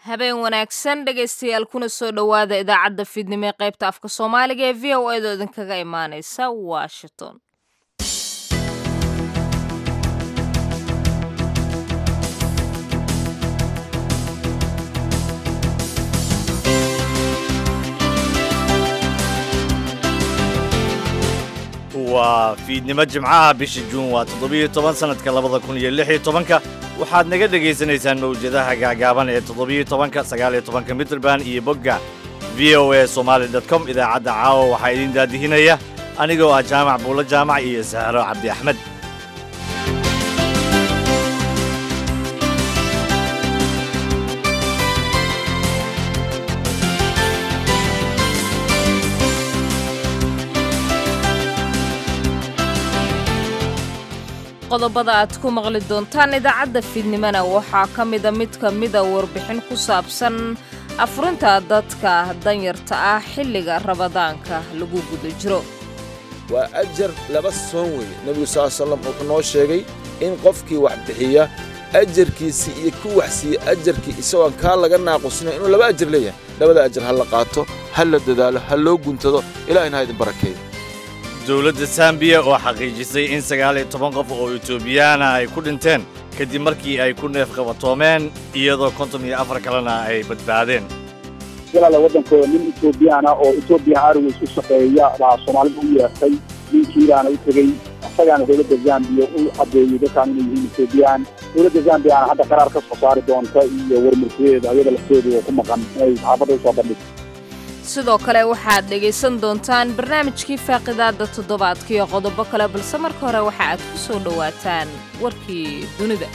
habeen wanaagsan dhegaystayaal kuna soo dhowaada idaacadda fiidnimo ee qaybta afka soomaaliga ee v o edo idinkaga imaaneysa washington waa fiidnimo jimcaha bisha juun waa toddobiyo toban sannadka labada kun iyo lix iyo tobanka waxaad naga dhegaysanaysaan mawjadaha gaagaaban ee toddobiyo tobanka sagaaliyo tobanka mitrband iyo bogga v o a somaali dot com idaacadda caawa waxaa idin daadihinaya anigoo ah jaamac buulo jaamac iyo sahro cabdi axmed qodobada aad ku maqli doontaan idaacadda fiidnimona waxaa ka mida mid ka mida warbixin ku saabsan afurinta dadka danyarta ah xilliga rabadaanka lagu guda jiro waa ajar laba soon weeye nebigu sal slam wuxuu noo sheegay in qofkii wax bixiya ajarkiisii iyo ku wax siiya ajarkii isagoon kaa laga naaqusinayo inuu laba ajar leeyahay labada ajar ha la qaato ha la dadaalo ha loo guntado ilahina ha idin barakeeyo dowladda sambiya oo xaqiijisay in sagaal iyo toban qof oo etoobiyaana ay ku dhinteen kadib markii ay ku neef qabatoomeen iyadoo konton iyo afar kalena ay badbaadeen walaala waddankooda nin etoobiyaana oo etoobiya airways u shaqeeya baa soomaalida u yeertay ninkiibaana u tegey isagaana dowladda zambiya u caddeeyey dadkaan inay yihiin etoobiyaan dowladda zambiyaana hadda qaraar ka soo saari doonta iyo warmartiyeeda ayada lafteedu oo ku maqan inay saxaafadda usoo bandhigto sidoo kale waxaad dhegaysan doontaan barnaamijkii faaqidaadda toddobaadka iyo qodobo kale balse marka hore waxa aad ku soo dhowaataan warkii dunida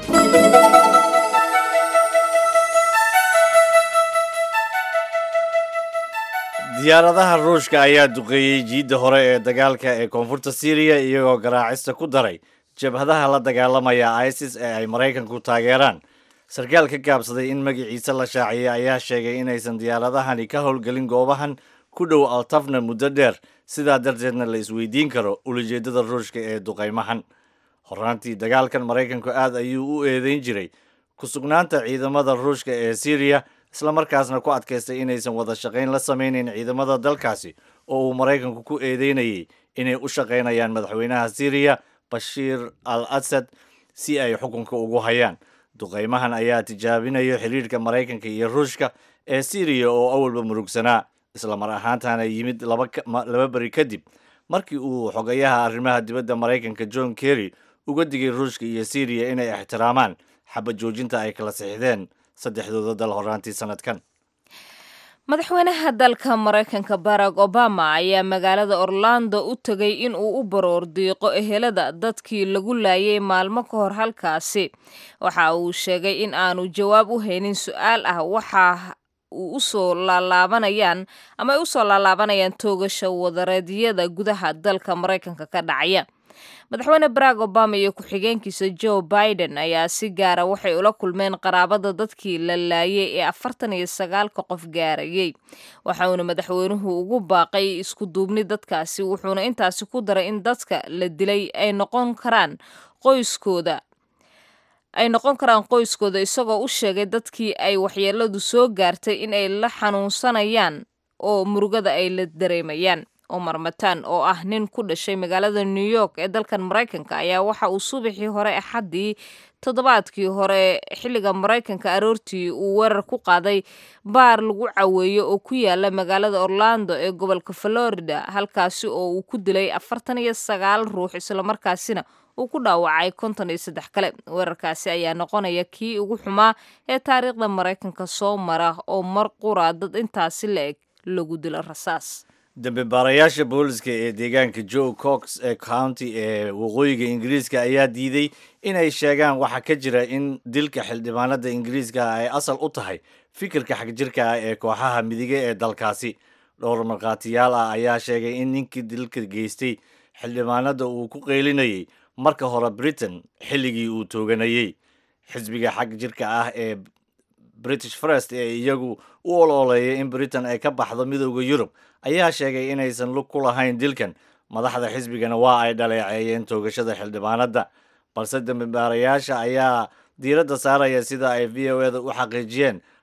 diyaaradaha ruushka ayaa duqeeyey jiidda hore ee dagaalka ee koonfurta syriya iyagoo garaacista ku daray jabhadaha la dagaalamaya isis ee ay maraykanku taageeraan sarkaal ka gaabsaday in magaciisa la shaaciyay ayaa sheegay inaysan diyaaradahani ka howlgelin goobahan ku dhow altafna muddo dheer sidaa darteedna la isweydiin karo ulajeeddada ruushka ee duqaymahan horaantii dagaalkan maraykanku aad ayuu u eedeyn jiray ku sugnaanta ciidamada ruushka ee syriya islamarkaasna ku adkaystay inaysan wada shaqayn la samaynayn ciidamada dalkaasi oo uu maraykanku ku eedeynayay inay u shaqaynayaan madaxweynaha syriya bashiir al asad si ay xukunka ugu hayaan duqaymahan ayaa tijaabinayo xiriirka maraykanka iyo ruushka ee syriya oo awalba murugsanaa isla mar ahaantana yimid laba beri kadib markii uu xogayaha arrimaha dibadda maraykanka john kerry uga digay ruushka iyo syriya inay ixtiraamaan xabad joojinta ay kala sixdeen saddexdooda dal horaantii sanadkan madaxweynaha dalka maraykanka barack obama ayaa magaalada orlando u tegay in uu u baroor diiqo ehelada dadkii lagu laayay maalmo ka hor halkaasi waxa uu sheegay in aanu jawaab u haynin su-aal ah waxa uu usoo laalaabanayaan ama ay usoo laalaabanayaan toogasha wadareedyada gudaha dalka maraykanka ka dhacaya madaxweyne barack obama iyo ku-xigeenkiisa joe biden ayaa si gaara waxay ula kulmeen qaraabada dadkii la laayay ee afartan iyo sagaalka qof gaarayay waxauna madaxweynuhu ugu baaqay isku duubni dadkaasi wuxuuna intaasi ku daray in dadka la dilay ay noqon karaan qoyskooda ay noqon karaan qoyskooda isagoo u sheegay dadkii ay waxyeeladu soo gaartay in ay la xanuunsanayaan oo murugada ay la dareemayaan omar matan oo ah nin ku dhashay magaalada new york ee dalkan maraykanka ayaa waxa uu subaxii hore axaddii toddobaadkii hore xilliga maraykanka aroortii uu weerar ku qaaday baar lagu caweeyo oo ku yaala magaalada orlando ee gobolka florida halkaasi oo uu ku dilay afartan iyo sagaal ruux islamarkaasina uu ku dhaawacay konton iyo saddex kale weerarkaasi ayaa noqonaya kii ugu xumaa ee taariikhda maraykanka soo mara oo mar qura dad intaasi la eg lagu dilo rasaas dambe baarayaasha booliska ee deegaanka joe cox ee county ee waqooyiga ingiriiska ayaa diiday inay sheegaan waxa ka jira in dilka xildhibaanada ingiriiska ay asal u tahay fikirka xagjirka ah ee kooxaha midige ee dalkaasi dhowr markhaatiyaal ah ayaa sheegay in ninkii dilka geystay xildhibaanada uu ku qeylinayay marka hore britain xilligii uu tooganayey xisbiga xag jirka ah ee british first ee iyagu u ololeeyay in britain ay ka baxdo midooda yurub ayaa sheegay inaysan lug ku lahayn dilkan madaxda xisbigana waa ay dhaleeceeyeen toogashada xildhibaanada balse dambibaarayaasha ayaa diiradda saaraya sida ay v o eda u xaqiijiyeen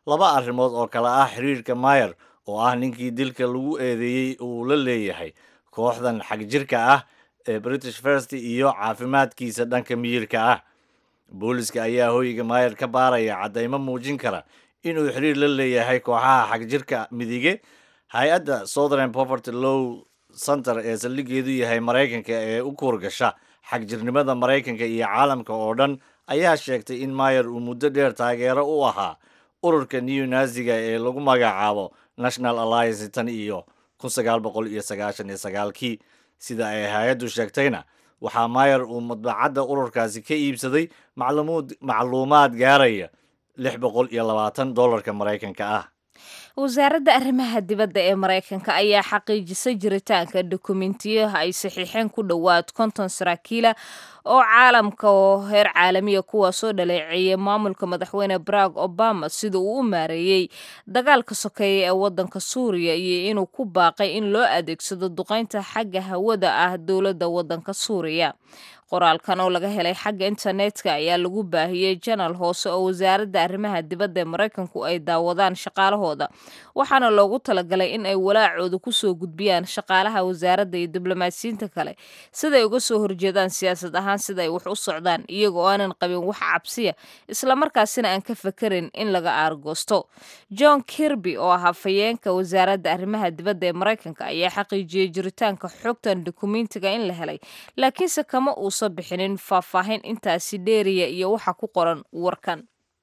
laba arrimood oo kale ah xiriirka mayer oo ah ninkii dilka lagu eedeeyey uu la leeyahay kooxdan xagjirka ah ee british first iyo caafimaadkiisa dhanka miyirka ah booliska ayaa hoyga mayer ka baaraya caddaymo muujin kara inuu xiriir la leeyahay kooxaha xagjirka midige hay-adda southern poverty low center ee saldhigeedu yahay maraykanka ee u kuurgasha xagjirnimada maraykanka iyo caalamka oo dhan ayaa sheegtay in mayer uu muddo dheer taageero u ahaa ururka new naziga ee lagu magacaabo national alliance tan iyo kun sagaal boqol iyo sagaashan iyo sagaalkii sida ay hay-addu sheegtayna waxaa mayer uu madbacadda ururkaasi ka iibsaday macluumuud macluumaad gaaraya lix boqol iyo labaatan dollarka maraykanka ah wasaaradda arrimaha dibadda ee maraykanka ayaa xaqiijisay jiritaanka dokumentiyo ay saxiixeen ku dhowaad konton saraakiila oo caalamka oo heer caalamiya kuwaasoo dhaleeceeyay maamulka madaxweyne barack obama sida uu u maareeyey dagaalka sokeeya ee waddanka suuriya iyo inuu ku baaqay in loo adeegsado duqaynta xagga hawada ah dowladda waddanka suuriya qoraalkan oo laga helay xagga internetka ayaa lagu baahiyey janal hoose oo wasaaradda arrimaha dibadda ee maraykanku ay daawadaan shaqaalahooda waxaana loogu talagalay in ay walaacooda kusoo gudbiyaan shaqaalaha wasaaradda iyo diblomaasiyiinta kale siday uga soo horjeedaan siyaasad ahaan sida ay wax u socdaan iyagoo aanan qabin wax cabsiya islamarkaasina aan ka fekerin in laga aargoosto john kirby oo ah hafayeenka wasaaradda arrimaha dibadda ee maraykanka ayaa xaqiijiyey jiritaanka xogtan dokumentiga in la helay laakiinse kama uusan bixinin faahfaahin intaasi dheeriya iyo waxa ku qoran warkan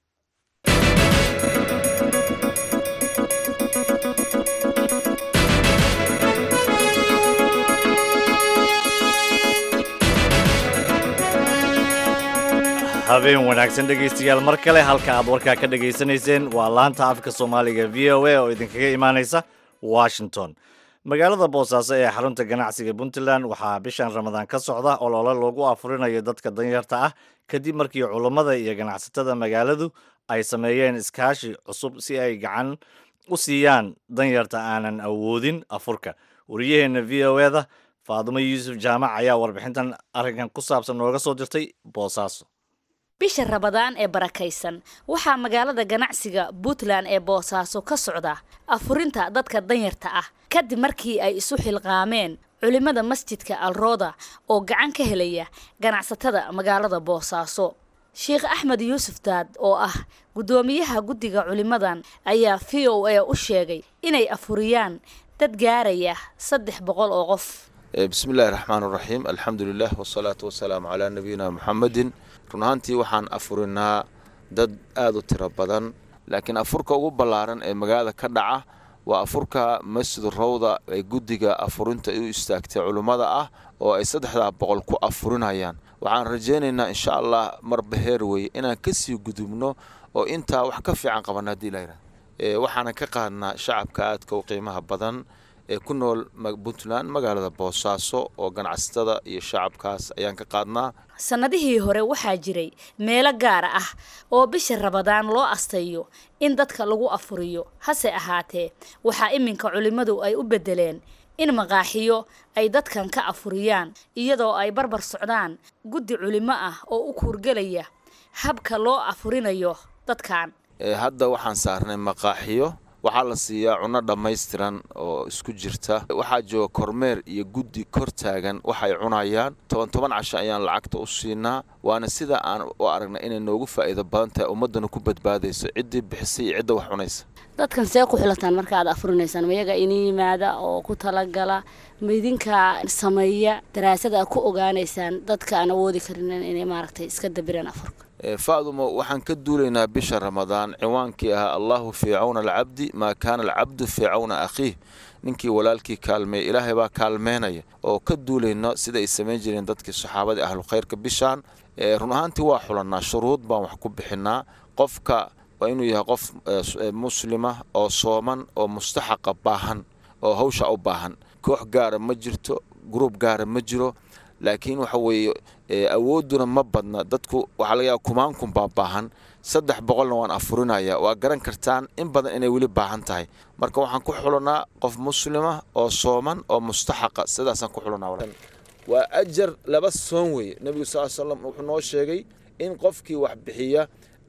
habeen wanaagsan dhegaystayaal mar kale halka aad warkaa ka dhegaysanayseen waa laanta afka soomaaliga v o a oo idinkaga imaanaysa washington magaalada boosaaso ee xarunta ganacsiga puntland waxaa bishan ramadaan ka socda olole loogu afurinayo dadka danyarta ah kadib markii culummada iyo ganacsatada magaaladu ay sameeyeen iskaashi cusub si ay gacan u siiyaan danyarta aanan awoodin afurka wariyaheenna v o eda faadumo yuusuf jaamac ayaa warbixintan arrinkan ku saabsan nooga soo dirtay boosaaso bisha rabadaan ee barakaysan waxaa magaalada ganacsiga puntland ee boosaaso ka socda afurinta dadka danyarta ah kadib markii ay isu xilqaameen culimmada masjidka alrooda oo gacan ka helaya ganacsatada magaalada boosaaso sheekh axmed yuusuf daad oo ah guddoomiyaha guddiga culimmadan ayaa v o a u sheegay inay afuriyaan dad gaaraya saddex boqol oo qof bismi illaahi raxmaan raxiim alxamdu lilah wasalaatu wasalaamu calaa nabiyina muxamedin run ahaantii waxaan afurinaa dad aada u tiro badan laakiin afurka ugu ballaaran ee magaalada ka dhaca waa afurka masjid rawda ee guddiga afurinta u istaagtay culummada ah oo ay saddexdaa boqol ku afurinayaan waxaan rajaynaynaa insha allah marba heer weye inaan kasii gudubno oo intaa wax ka fiican qabanna hadii layidhah waxaana ka qaadnaa shacabka aadka u qiimaha badan ee ku nool puntland magaalada boosaaso oo ganacsatada iyo shacabkaas ayaan ka qaadnaa sannadihii hore waxaa jiray meelo gaara ah oo bisha rabadaan loo astayo in dadka lagu afuriyo hase ahaatee waxaa iminka culimmadu ay u beddeleen in maqaaxiyo ay dadkan ka afuriyaan iyadoo ay barbar socdaan guddi culimo ah oo u kuurgelaya habka loo afurinayo dadkan hadda waxaan saarnay maqaaxiyo waxaa la siiyaa cunno dhammaystiran oo isku jirta waxaa jooga kormeer iyo guddi kor taagan waxay cunayaan toban toban casho ayaan lacagta u siinaa waana sida aan u aragnay inay noogu faa'iido badan tahay ummaddana ku badbaadayso ciddii bixisay iyo cidda wax cunaysa dadkan see ku xilataan marka aad afurinaysaan mayaga ini yimaada oo ku talagala maidinka sameeya daraasad aad ku ogaanaysaan dadka aan awoodi karinin inay maaragtay iska dabiraan afurka faadumo waxaan ka duulaynaa bisha ramadaan ciwaankii ahaa allahu fii cawna alcabdi maa kaana alcabdu fii cawna akhiih ninkii walaalkii kaalmeeya ilaahay baa kaalmeynaya oo ka duulayno sida ay samayn jireen dadkii saxaabadii ahlukhayrka bishaan run ahaantii waa xulannaa shuruud baan wax ku bixinaa qofka waa inuu yahay qof muslima oo sooman oo mustaxaqa baahan oo hawsha u baahan koox gaara ma jirto gruub gaara ma jiro laakiin waxa weeye awoodduna ma badna dadku waxaa laga yaaba kumaankun baa baahan saddex boqolna waan afurinaya waa garan kartaan in badan inay weli baahan tahay marka waxaan ku xulanaa qof muslima oo sooman oo mustaxaqa sidaasaan ku xulanaa waa ajar laba soon weeye nebigu sal slam wuxuu noo sheegay in qofkii wax bixiya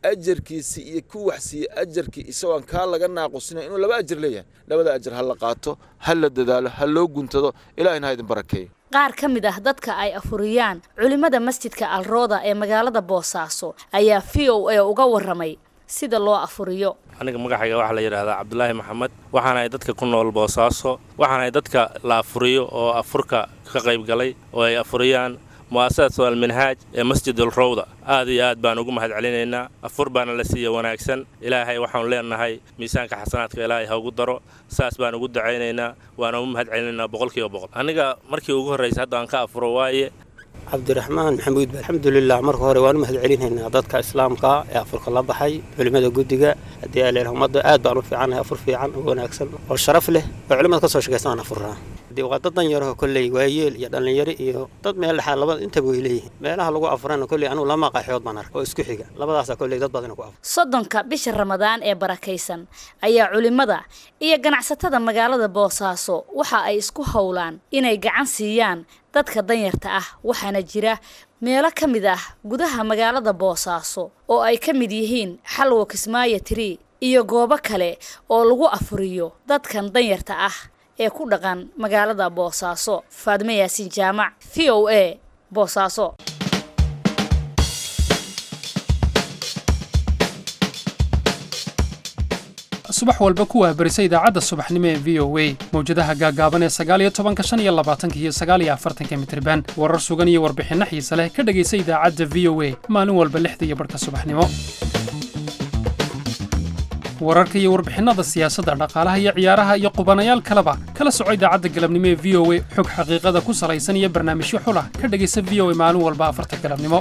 ajarkiisii iyo ku wax siiye ajarkii isagoon kaa laga naaqusina inuu laba ajar leeyahay labada ajar ha la qaato ha la dadaalo ha loo guntado ilaahina ha idin barakeeyo qaar ka mid ah dadka ay afuriyaan culimmada masjidka alrooda ee magaalada boosaaso ayaa v o a uga warramay sida loo afuriyo aniga magacayga waxaa la yidhaahdaa cabdulaahi maxamed waxaanahay dadka ku nool boosaaso waxaanahay dadka la afuriyo oo afurka ka qayb galay oo ay afuriyaan mu'asasatu alminhaaj ee masjidul rowda aad iyo aad baan ugu mahad celinaynaa afur baana la siiya wanaagsan ilaahay waxaanu leenahay miisaanka xasanaadka ilaahay ha ugu daro saas baan ugu dacaynaynaa waana u mahad celinaynaa boqolkiiba boqol aniga markii ugu horraysa hadda aan ka afuro waaye cabdiraxmaan maxamuud ba alxamdulilah marka hore waan u mahad celinaynaa dadka islaamka ee afurka la baxay culimmada guddiga haddii ay leedahay ummadda aad baan u fiicannahay afur fiican oo wanaagsan oo sharaf leh oo culimmada ka soo shaqaysan aan afurnaa haddii waa dad danyaraho kolley waayeel iyo dhallinyaro iyo dad meel dhexaa labada intaba way leeyihiin meelaha lagu afurana kolley anugu lama qaxood baan arka oo isku xiga labadaasaa kolley dad badan ku afur soddonka bisha ramadaan ee barakaysan ayaa culimmada iyo ganacsatada magaalada boosaaso waxa ay isku howlaan inay gacan siiyaan dadka danyarta ah waxaana jira meelo ka mid ah gudaha magaalada boosaaso oo ay ka mid yihiin xalwo kismaayo tiri iyo goobo kale oo lagu afuriyo dadkan danyarta ah ee ku dhaqan magaalada boosaaso faadme yaasiin jaamac v o a boosaaso subax walba ku wahbarisa idaacadda subaxnimo ee v o a mawjadaha gaagaaban ee sagaaliyo tobanka shan iyo labaatanka iyo sagaaliyo afartanka mitriban warar sugan iyo warbixinno xiise leh ka dhegaysa idaacadda v o a maalin walba lixda iyo barhka subaxnimo wararka iyo warbixinnada siyaasadda dhaqaalaha iyo ciyaaraha iyo qubanayaal kaleba kala soco idaacadda galabnimo ee v o a xog xaqiiqada ku salaysan iyo barnaamijyo xulah ka dhegaysa v o a maalin walba afarta galabnimo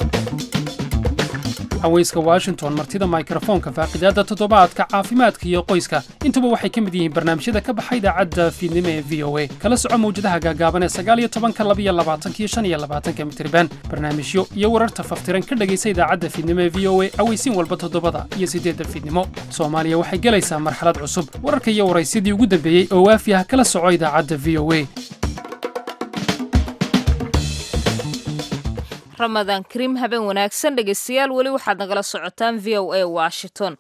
haweyska washington martida mikrofoonka faaqidaadda toddobaadka caafimaadka iyo qoyska intuba waxay ka mid yihiin barnaamijyada ka baxa idaacadda fiidnimo ee v o a kala soco mawjadaha gaagaaban ee sagaaliyo tobanka labiyo labaatanka iyo shan iyo labaatanka mitriban barnaamijyo iyo wararta faftiran ka dhegaysa idaacadda fiidnimo ee v o a aweysiin walba toddobada iyo siddeedda fiidnimo soomaaliya waxay gelaysaa marxalad cusub wararka iyo waraysyadii ugu dambeeyey oo waafi ah kala soco idaacadda v o a ramadaan kariim habeen wanaagsan dhegaystayaal weli waxaad nagala socotaan v o a washington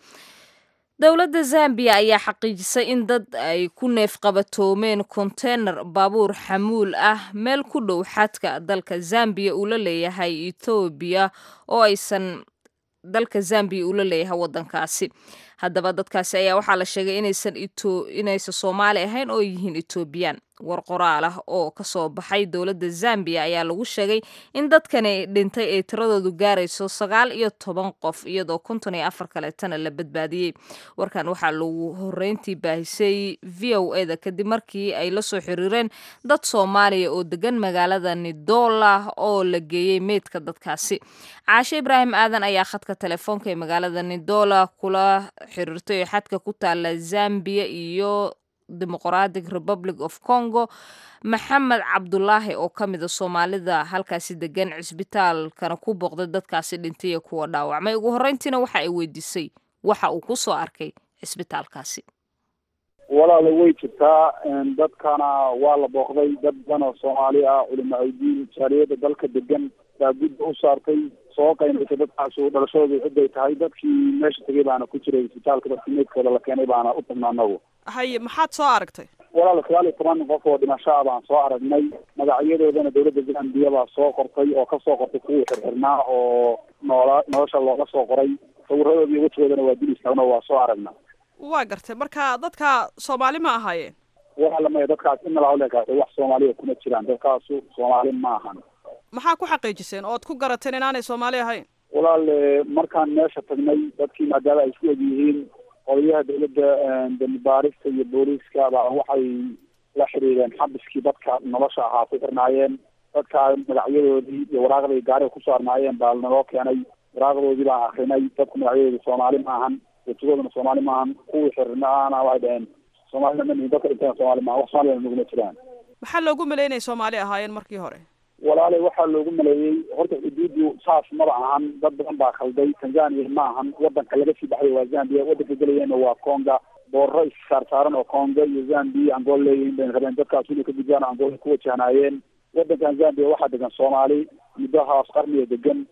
dowladda zambiya ayaa xaqiijisay in dad ay ku neef qabatoomeen konteynar baabuur xamuul ah meel ku dhow xadka dalka zambiya uu la leeyahay ethoobiya oo aysan dalka zambiya uu la leeyahay waddankaasi haddaba dadkaasi ayaa waxaa la sheegay inaysan inaysan soomaali ahayn oo yihiin etoobiyaan war qoraal ah oo kasoo baxay dowladda zambiya ayaa lagu sheegay in dadkani dhintay ay tiradoodu gaarayso sagaal iyo toban qof iyadoo konton iyo afar kaleetana la badbaadiyey warkan waxaa lagu horeyntii baahisay v o eda kadib markii ay lasoo xiriireen dad soomaaliya oo degan magaalada nidola oo la geeyey meydka dadkaasi caashe ibraahim aadan ayaa khadka telefoonka ee magaalada nidola kula xiriirtay oo xadka ku taala zambiya iyo demoqratic republic of congo maxamed cabdulaahi oo ka mida soomaalida halkaasi degan cisbitaalkana ku booqday dadkaasi dhintay iyo kuwa dhaawacmay ugu horreyntiina waxa ay weydiisay waxa uu ku soo arkay cisbitaalkaasi walaala way jirtaa dadkana waa la booqday dad badan oo soomaali ah culimo awdiin jaaliyada dalka degan baa gudda u saartay soo qaynaysay dadkaasu dhalashadoodu ciday tahay dadkii meesha tegay baana ku jiray isbitaalka dadkii meydkooda la keenay baana u tagnaa anagu haye maxaad soo aragtay walaal sagaal iyo toban qof oo dhimasho ah baan soo aragnay magacyadoodana dowladda zambiya baa soo qortay oo kasoo qortay kuwii xirxirnaa oo noola nolosha looga soo qoray sawiradoodi iyo wejigoodana waa dil istaagna waa soo aragnaa waa gartay marka dadka soomaali ma ahaayeen walaala maya dadkaas inala hawlekaas wax soomaaliya kuma jiraan dadkaasu soomaali ma ahan maxaa ku xaqiijiseen ood ku garateen inaanay soomaali ahayn walaal markaan meesha tagnay dadkii maadaama ay isku eg yihiin odayaha dowladda dembi baarista iyo booliiska baa waxay la xiriireen xabiskii dadka nolosha ahaa ku xirnaayeen dadka magacyadoodii iyo waraaqday gaariga ku saarnaayeen baa naloo keenay waraaqdoodii baan akrinay dadku magacyadooda soomaali maahan wejigoodana soomaali maahan kuwii xirnaana waxay dhaheen soomaalina ma nihin dadka dhinteen soomaali maahan wax soomaaliyana naguma jiraan maxaa loogu maleeyay inay soomaali ahaayeen markii hore walaalay waxaa loogu maleeyey horta xuduudu saas maba ahan dad badan baa khalday tanzania ma ahan wadanka laga sii baxday waa zambia wadanka gelayeenna waa conga boorro issaarsaaran oo conga iyo zambia angola leeyihiin bay rabeen dadkaas inay ka gudbaan angola ku wajahnaayeen wadankan zambia waxaa degan soomaali muddahaas qarniga degan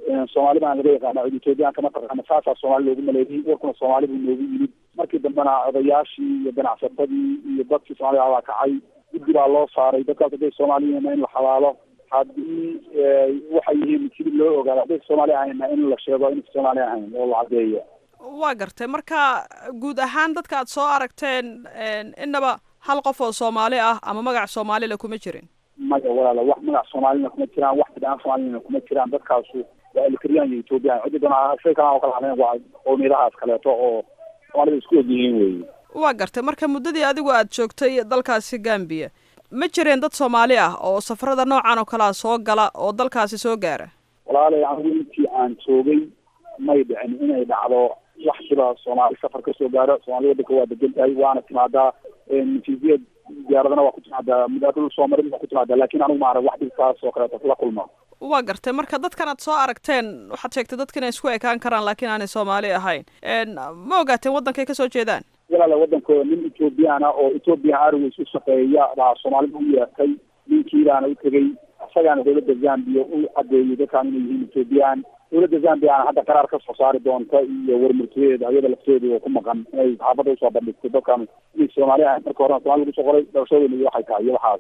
soomaali baan laga yaqaana cid ethoobiyaanka mataqaana saasaa soomaali loogu maleeyey warkuna soomaali buu noogu yimid markii dambena odayaashii iyo ganacsatadii iyo dadkii soomaalida baa kacay guddi baa loo saaray dadkaas hadday soomaali yihiinna in la xabaalo haddii waxay yihiin sidii loo ogaado hadday soomaali ahayna in la sheego in soomaali ahayn oo la caddeeyo waa gartay marka guud ahaan dadka aad soo aragteen innaba hal qof oo soomaali ah ama magac soomaalila kuma jirin maya walaala wax magac soomaalina kuma jiraan wax bidaan soomaalina kuma jiraan dadkaasu waa elkariyaan iyo ethoobiyan ciddi doona shay kalaan oo kala hadleen waa qowmiyadahaas kaleeto oo soomaalida isku og yihiin weeye waa gartay marka muddadii adigu aad joogtay dalkaasi gambiya ma jireen dad soomaali ah oo safarada noocan oo kalea soo gala oo dalkaasi soo gaara walaalay anigu intii aan joogay may dhicin inay dhacdo wax siba soomaali safar ka soo gaaro soomaali wadanka waa degan tahay waana timaadaa natiijiyad diyaaradana waa ku timaadaa mudaadul soo marin waa ku timaadaa laakiin anigu ma arag wax dhibkaas oo kaleeto la kulma waa gartay marka dadkan aad soo aragteen waxaad sheegtay dadka inay isku ekaan karaan laakiin aanay soomaali ahayn ma ogaateen waddankay kasoo jeedaan walaala wadankooda nin ethoobiyaana oo ethoobian airways u shaqeeya baa soomaalida u yeertay ninkiibaana u tegey isagaana dowladda zambia u cadeeyey dadkaan inay yihiin ethoobiyan dowladda zambiana hadda qaraar ka soo saari doonta iyo warmurtiyeeda ayada lafteedu oo ku maqan inay saxaafadda usoo bandhigto dadkan inay soomaali ahayn marka horena soomali lagu soo qoray dhalashadooda iyo waxay tahay iyo waxaas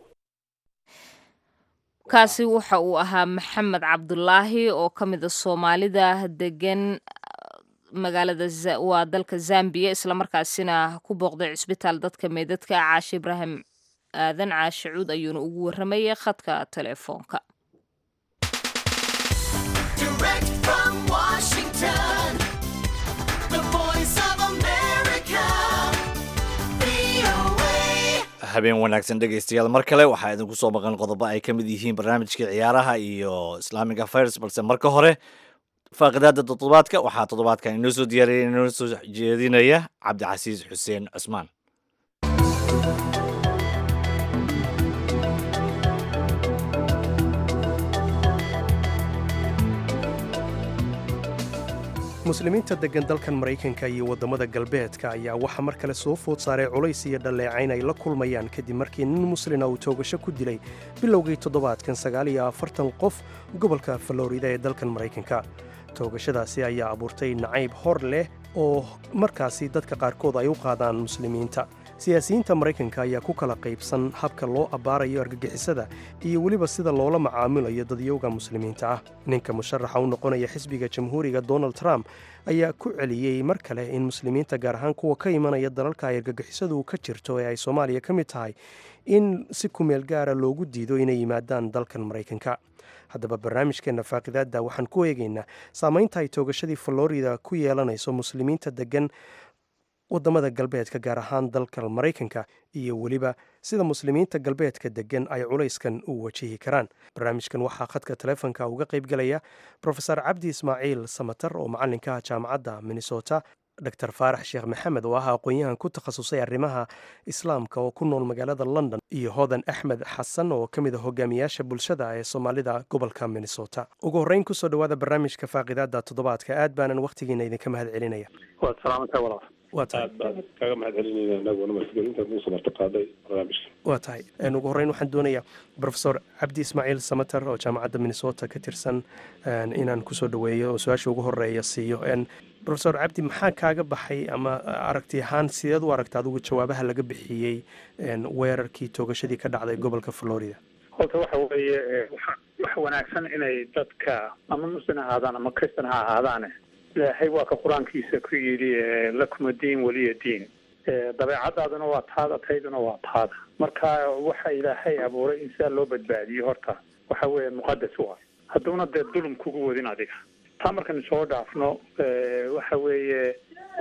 kaasi waxa uu ahaa maxamed cabdulaahi oo ka mid a soomaalida degan magaalada waa dalka zambiya islamarkaasina ku booqday cisbitaal dadka meedadka caashe ibraahim aadan caashe cuud ayuuna ugu warramayay khadka teleefoonka habeen wanaagsan dhegaystayaal mar kale waxaa idinku soo maqan qodobo ay ka mid yihiin barnaamijka ciyaaraha iyo islamic affairs balse marka hore faaqidaada toddobaadka waxaa toddobaadkan inoo soo diyaariyay inoo soo jeedinaya cabdicasiis xuseen cusmaan muslimiinta deggan dalkan maraykanka iyo waddamada galbeedka ayaa waxaa mar kale soo food saaray culays iyo dhalleecayn ay la kulmayaan kadib markii nin muslina uu toogasho ku dilay bilowgii toddobaadkan sagaal iyo afartan qof gobolka falorida ee dalkan maraykanka toogashadaasi ayaa abuurtay nacayb hor leh oo markaasi dadka qaarkood ay u qaadaan muslimiinta siyaasiyiinta maraykanka ayaa ku kala qaybsan habka loo abbaarayo argagixisada iyo weliba sida loola macaamilayo dadyowga muslimiinta ah ninka musharaxa u noqonaya xisbiga jamhuuriga donald trump ayaa ku celiyey mar kale in muslimiinta gaar ahaan kuwa ka imanaya dalalka ay argagixisadu ka jirto ee ay soomaaliya ka mid tahay in si kumeel gaara loogu diido inay yimaadaan dalkan maraykanka haddaba barnaamijkeenna faaqidaadda waxaan ku eegaynaa saamaynta ay toogashadii florida ku yeelanayso muslimiinta deggan waddamada galbeedka gaar ahaan dalka maraykanka iyo weliba sida muslimiinta galbeedka deggan ay culayskan u wajihi karaan barnaamijkan waxaa khadka taleefonka uga qaybgelaya rofeor cabdi ismaaciil samatar oo macalinka ah jaamacadda minnesota dor faarax sheekh maxamed oo ah aqoon-yahan ku takhasusay arrimaha islaamka oo ku nool magaalada london iyo hodan axmed xasan oo ka mid a hogaamiyaasha bulshada ee soomaalida gobolka minnesota ugu horreyn kusoo dhawaada barnaamijka faaqidaada toddobaadka aad baanan wakhtigiina idinka mahad celinaya waad salaamata walaal waa tahay aad kaga mahad celinayna anaguna masgelintaad nuu samarta qaaday barnaamijka waa tahay ugu horreyn waxaan doonayaa rofesor cabdi ismaaciil samater oo jaamacadda minnesota ka tirsan inaan kusoo dhaweeyo oo su-aasha ugu horeeya siiyo rofesor cabdi maxaa kaaga baxay ama aragti ahaan sideed u aragta adigu jawaabaha laga bixiyey weerarkii toogashadii ka dhacday gobolka florida horta waxa weeye waxa wanaagsan inay dadka ama muslim ha ahaadaan ama kristan ha ahaadaane ilaahay waa ka qur-aankiisa ku yidhi lakuma diin weliya diin dabeecadaaduna waa taada tayduna waa taada marka waxa ilaahay abuuray in sidaa loo badbaadiyo horta waxa weeye muqadas u ah hadduuna dee dulum kugu wadin adiga taa markaynu soo dhaafno waxa weeye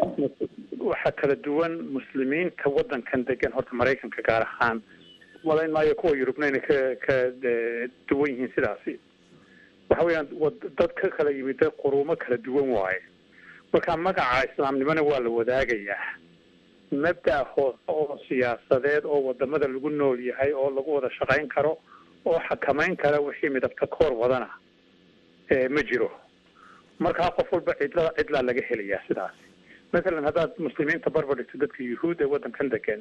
waxa kala duwan muslimiinta waddankan degan horta maraykanka gaar ahaan malayn maayo kuwa yurubna inay ka ka duwan yihiin sidaasi waxa weeyaan dad ka kala yimid dad quruumo kala duwan waaye marka magaca islaamnimona waa la wadaagayaa mabda hoose oo siyaasadeed oo wadamada lagu nool yahay oo lagu wada shaqayn karo oo xakamayn kara wixii midabta koor wadana ma jiro markaa qof walba cidla cidlaa laga helayaa sidaas mathalan haddaad muslimiinta barbar dhigto dadka yuhuud ee waddankan degan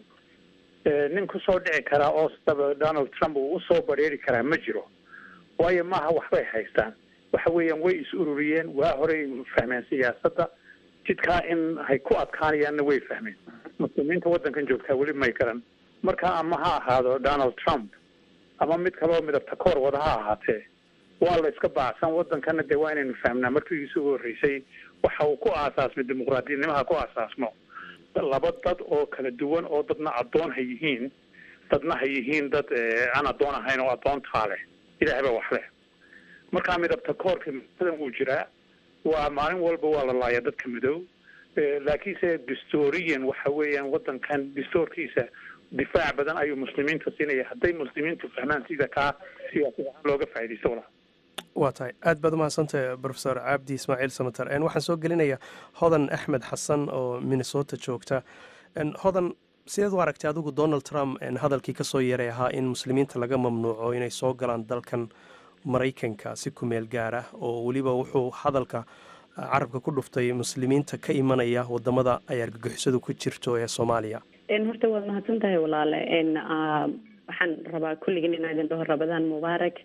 nin kusoo dhici karaa oo saba donald trump uu usoo bareeri karaa ma jiro waayo maaha waxbay haystaan waxa weeyaan way is ururiyeen waa horey fahmeen siyaasadda jidkaa in hay ku adkaanayaanna way fahmeen muslimiinta waddankan joogtaa weli may garan marka ama ha ahaado donald trump ama mid kaloo midabta koor wada ha ahaatee waa la iska baacsan waddankana dee waa inaynu fahmnaa markiisu ugu horreysay waxa uu ku aasaasmay dimuqraadiyadnimaha ku aasaasmo laba dad oo kala duwan oo dadna addoon ha yihiin dadna ha yihiin dad aan addoon ahayn oo addoontaa leh ilaahay baa wax leh markaa midabta koorka masadan wuu jiraa waa maalin walba waa la laaya dadka madow laakiinse distorian waxa weeyaan waddankan distoorkiisa difaac badan ayuu muslimiinta siinaya hadday muslimiintu fahmaan sida kaa siyaasad ahaan looga faaidaysto walaal waa tahay aad baad umahadsantahay profesor cabdi ismaaciil samater waxaan soo gelinayaa hodan axmed xasan oo minnesota joogta hodan sideed u aragtay adigu donald trump hadalkii kasoo yeeray ahaa in muslimiinta laga mamnuuco inay soo galaan dalkan maraykanka si kumeel gaar ah oo weliba wuxuu hadalka carabka ku dhuftay muslimiinta ka imanaya wadamada ay argagixisadu ku jirto ee soomaaliya horta waad mahadsan tahay walaale waxaan rabaa kulligin inaa idin dhaho rabadaan mubaarak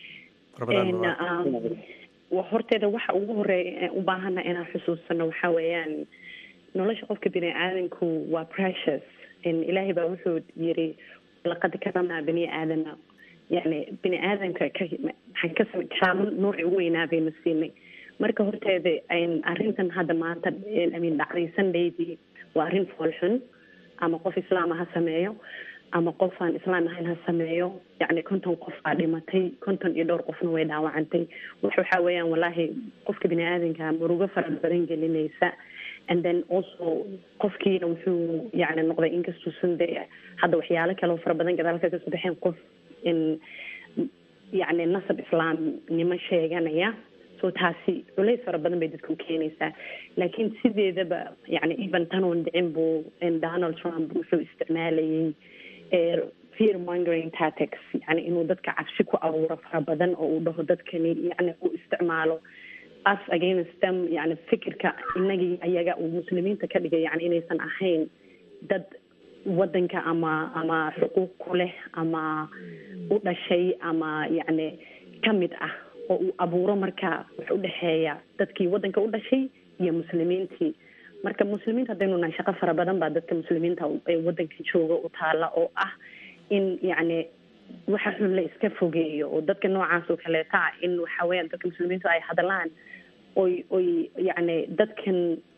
horteeda waxa ugu horeeya u baahana inaan xusuusano waxa weeyaan nolosha qofka bini aadanku waa precious ilaahay baa wuxuu yiri laqad karamnaa bani aadama yani bini aadamka ka maxaan ka kaamo nooci ugu weynaa baynu siinay marka horteeda arrintan hadda maanta amin dhacday sundaydii waa arrin foolxun ama qof islaama ha sameeyo ama qof aan islaam ahayn ha sameeyo yacni konton qof aa dhimatay konton iyo dhowr qofna way dhaawacantay wax waxaa weeyaan wallaahi qofka bini aadanka murugo fara badan gelinaysa and then also qofkiina wuxuu yacni noqday inkastuusan de hadda waxyaalo kale oo fara badan gadaalka kasoo baxeen qof in yacni nasab islaamnimo sheeganaya so taasi culays fara badan bay dadka u keenaysaa laakiin sideedaba yani even tanoon dhicin buu donald trump wuxuu isticmaalayay fear mongering tactics yani inuu dadka cabsi ku abuuro fara badan oo uu dhaho dadkani yani uu isticmaalo us against them yani fikirka inagii ayaga uu muslimiinta ka dhigay yani inaysan ahayn dad wadanka ama ama xuquuq ku leh ama u dhashay ama yacni kamid ah oo uu abuuro marka wax u dhexeeya dadkii wadanka u dhashay iyo muslimiintii marka muslimiinta haddaynu nahay shaqo fara badan baa dadka muslimiinta ee wadanka jooga u taala oo ah in yacni waxa xun la iska fogeeyo oo dadka noocaas oo kaleeta ah in waxa weeyaan dadka muslimiintu ay hadlaan oy oy yacni dadkan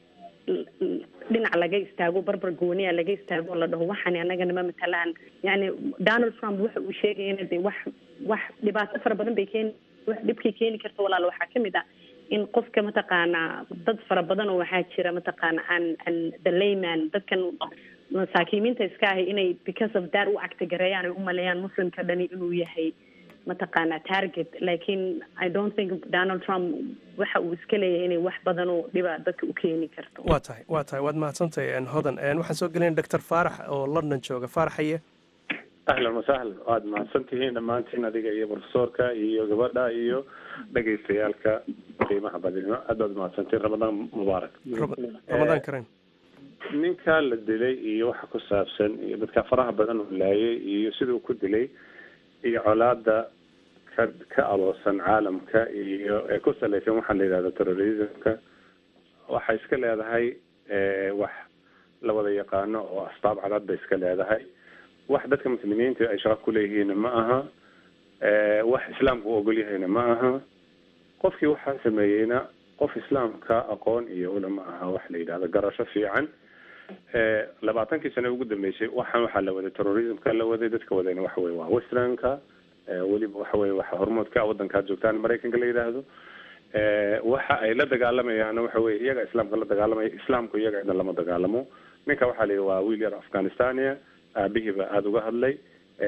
dhinac laga istaago barbar gooniya laga istaago oo la dhaho waxani anagana ma matalaan yani donald trump waxa uu sheegayana de wax wax dhibaato fara badan bay keeni wax dhibkay keeni karta walaal waxaa kamid ah in qofka mataqaanaa dad fara badan oo waxaa jira mataqaana an an the layman dadkan masaakiimiinta iska ahay inay because of that u actigareeyaan ay u maleeyaan muslimka dhani inuu yahay mataqaana target laakiin i don't think donald trump waxa uu iska leeyahay inay wax badan oo dhiba dadka u keeni karto waa tahay waa tahay waad mahadsantahay hodan waxaan soo gelinay doctor faarax oo london jooga faaraxaye ahlan wasahlan waad mahadsan tihiin dhammaantiin adiga iyo profesorka iyo gabadha iyo dhegaystayaalka qiimaha badinimo aad baad mahadsantiin ramadaan mubaarak ramadaan karen ninka la dilay iyo waxa ku saabsan iyo dadka faraha badan uu laayay iyo siduu ku dilay iyo colaada ka ka aloosan caalamka iyo ee ku salaysan waxaa la yidhahda terrorismka waxay iska leedahay wax la wada yaqaano oo asbaab cadad bay iska leedahay wax dadka muslimiinta ay shaqo kuleeyihiinna ma aha wax islaamku u ogol yahayna ma aha qofkii waxaa sameeyeyna qof islaamka aqoon iyo ula ma aha wax la yidhahdo garasho fiican labaatankii sane ugu dambeysay waxaan waxaa la waday terrorismka la waday dadka wadayna waxa weye waa westernka weliba waxa weye waxa hormoodka wadankaad joogtaan maraykanka la yidhaahdo waxa ay la dagaalamayaan waxa weye iyaga islaamka la dagaalamaya islaamku iyaga cidna lama dagaalamo ninka waxaa la yidhi waa wiil yar afghanistania aabihii baa aada uga hadlay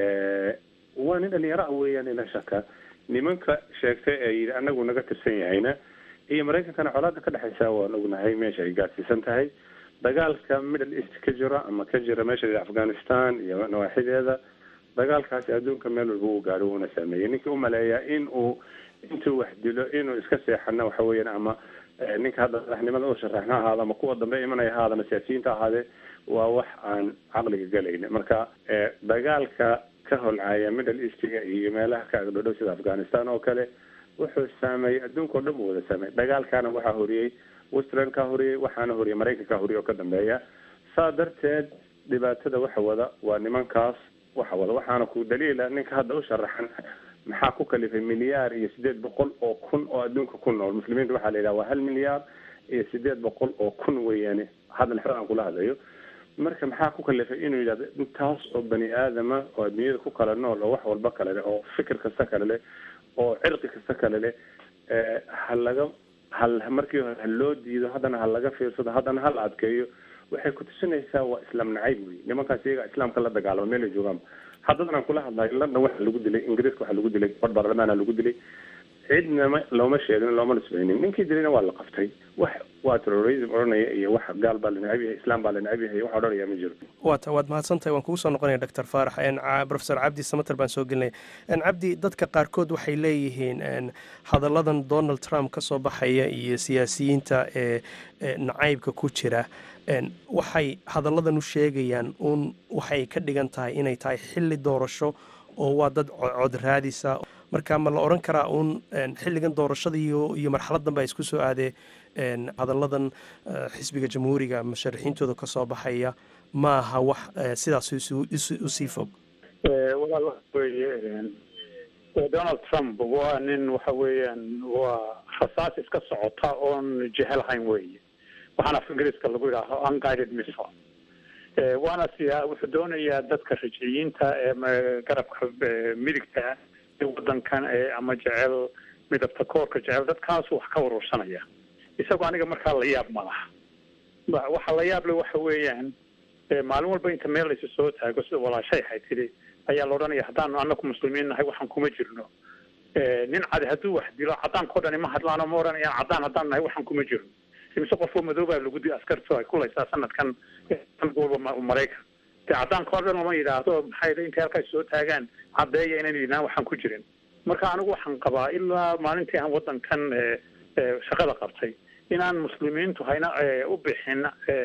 waa nin dhalinyaro ah weeyaan ila shaka nimanka sheegtay ee yidhi anagu naga tirsan yahayna iyo maraykankana colaada ka dhexaysa waan ognahay meesha ay gaadsiisan tahay dagaalka middle east ka jira ama ka jira meesha la afghanistan iyo nawaaxideeda dagaalkaasi adduunka meel walba uu gaadho uuna saameeyey ninkii umaleeyaa in uu intuu wax dilo inuu iska seexana waxa weeyaan ama ninka hadda madaxnimada u sharaxna ahaado ama kuwa dambe imanaya ahaada ama siyaasiyiinta ahaadee waa wax aan caqliga galayna marka dagaalka ka holcaya middle eastiga iyo meelaha ka agdhodhow sida afghanistan oo kale wuxuu saameeyey adduunka o dhan buu wada saameeyey dagaalkaana waxaa horiyey westernka horiyey waxaana horiyey maraykanka horiyey oo ka dambeeya saa darteed dhibaatada waxa wada waa nimankaas waxa wada waxaana ku daliila ninka hadda u sharaxan maxaa ku kalifay milyaar iyo sideed boqol oo kun oo adduunka ku nool muslimiinta waxaa la yidhaha waa hal milyaar iyo sideed boqol oo kun weeyaane hadal xer aan kula hadlayo marka maxaa ku kalifay inuu yidhahdo intaas oo bani aadama oo adduunyada ku kala nool oo wax walba kale leh oo fikir kasta kale leh oo cirqi kasta kale leh ha laga hal markii hore ha loo diido haddana ha laga fiirsado haddana ha la adkeeyo waxay ku tusinaysaa waa islaam nacayb wey nimankaas iyaga islaamka la dagaalamo meel ay joogaan haddadan aan kula hadlayo london waxaa lagu dilay ingiriiska waxaa lagu dilay bar baarlamaana lagu dilay cidnama looma sheegin looma nisbaynin ninkii dilayna waa la qaftay wax waa terrorism odhanaya iyo wax gaal baa la necab yahay islaam baa la necab yahay wax odhanaya ma jiro waata waad mahadsantahay waan kugu soo noqonaya doctor faarax professor cabdi samater baan soo gelinaya cabdi dadka qaarkood waxay leeyihiin hadalladan donald trump ka soo baxaya iyo siyaasiyiinta ee nacaybka ku jira waxay hadalladan u sheegayaan uun waxay ka dhigan tahay inay tahay xilli doorasho oo waa dad cod raadisa marka ma la odhan karaa uun xilligan doorashada iyo iyo marxaladan baa isku soo aadee hadalladan xisbiga jamhuuriga musharaxiintooda ka soo baxaya ma aha wax sidaas usii fog walaal waxa weeye donald trump waa nin waxa weeyaan waa rasaas iska socota oon jehelahayn weeye waxaana af ingiriiska lagu yidhaaho unguided missile waana siyaa wuxuu doonayaa dadka rajiciyiinta ee garabka midigta ee wadankan ee ama jecel midabta koorka jecel dadkaasu wax ka urursanaya isagoo aniga markaa la yaab ma laha waxa la yaab le waxa weeyaan maalin walba inta meel laysu soo taago sida walaashay ahay tidhi ayaa la odhanaya haddaanu anaku muslimiin nahay waxaan kuma jirno nin cadi hadduu wax dilo cadaankao dhani ma hadlaano ma odhanayaan cadaan haddaan nahay waxaan kuma jirno imise qofoo madoobaa lagu di askartu ay kulaysaa sanadkan walba maraykan dee caddaanka o dhan lama yidhaahdo maxay intay halkaas soo taagaan caddeeya inayna yidhahaan waxaan ku jirin marka anigu waxaan qabaa ilaa maalintii aan wadankan shaqada qabtay inaan muslimiintu hayna u bixin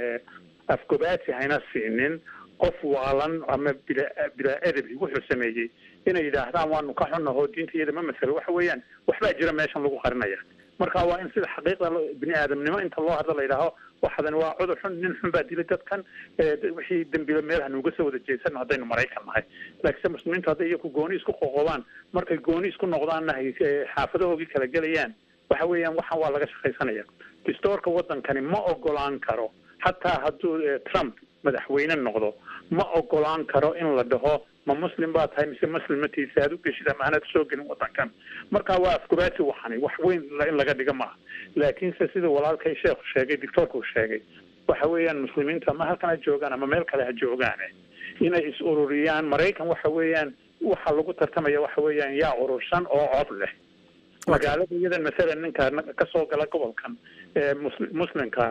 afgobaati hayna siinin qof waalan ama bila bilaa edabi wuxuu sameeyey inay yidhaahdaan waanu ka xunnahoo diinta iyada ma masalo waxa weeyaan waxbaa jira meeshan lagu qarinaya marka waa in sida xaqiiqda bini aadamnimo inta loo hadlo la yidhaaho waxadan waa cudur xun nin xun baa dilay dadkan wixii dembila meelaha nuuga soo wada jeesan haddaynu maraykan nahay laakiinse muslimiintu hadday iyaku gooni isku qoqobaan markay gooni isku noqdaanna xaafadahoogii kala gelayaan waxa weeyaan waxan waa laga shaqaysanaya distoorka wadankani ma ogolaan karo hataa hadduu trump madaxweyne noqdo ma ogolaan karo in la dhaho ma muslim baa tahay mise muslimatiisa aad u geshid ama anaad soo gelin wadankan marka waa afkubaati waxani wax weyn in laga dhiga maaha laakiinse sida walaalkay sheekhu sheegay doctoorka uu sheegay waxa weeyaan muslimiintu ama halkan ha joogaan ama meel kale ha joogaane inay is ururiyaan maraykan waxa weeyaan waxa lagu tartamaya waxa weeyaan yaa urursan oo cod leh magaalada iyadan masalan ninka kasoo gala gobolkan ee muslimka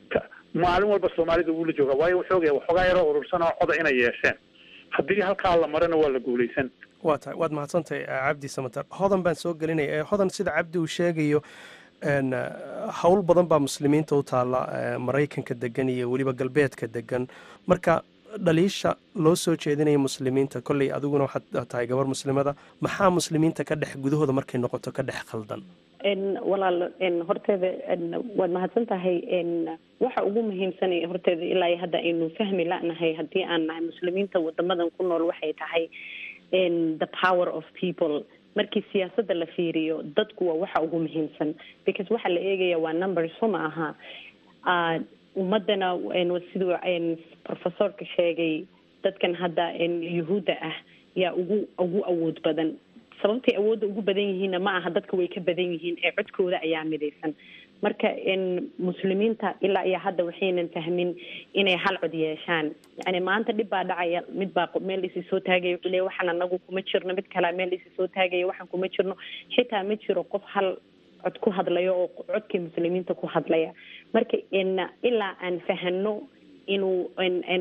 maalin walba soomaalida wuu la joogaa waayo wuxuu ogaya waxoogaa yaroo urursan oo coda inay yeesheen haddii halkaa la marana waa la guulaysan waa tahay waad mahadsantahay cabdi samater hodan baan soo gelinaya hodan sida cabdi uu sheegayo howl badan baa muslimiinta u taalla maraykanka degan iyo weliba galbeedka degan marka dhaliisha loo soo jeedinaya muslimiinta kolley adiguna waxaad tahay gabar muslimada maxaa muslimiinta ka dhex gudahooda markay noqoto ka dhex khaldan walaal horteeda waad mahadsan tahay waxa ugu muhiimsan horteeda ilaa hadda aynu fahmi lanahay haddii aan nahay muslimiinta wadamadan ku nool waxay tahay the power of people markii siyaasadda la fiiriyo dadku waa waxa ugu muhiimsan because waxa la eegaya waa number so ma aha ummadana siduu professorka sheegay dadkan hadda yuhuudda ah yaa ugu ugu awood badan sababtay awoodda ugu badan yihiinna ma aha dadka way ka badan yihiin ee codkooda ayaa midaysan marka muslimiinta ilaa iyo hadda waxaynan fahmin inay hal cod yeeshaan yani maanta dhib baa dhacaya mid baa meel isi soo taagaya wuxuu leeya waxaan anagu kuma jirno mid kalea meel isi soo taagaya waxaan kuma jirno xitaa ma jiro qof hal cod ku hadlayo oo codkii muslimiinta ku hadlaya marka ilaa aan fahano inuu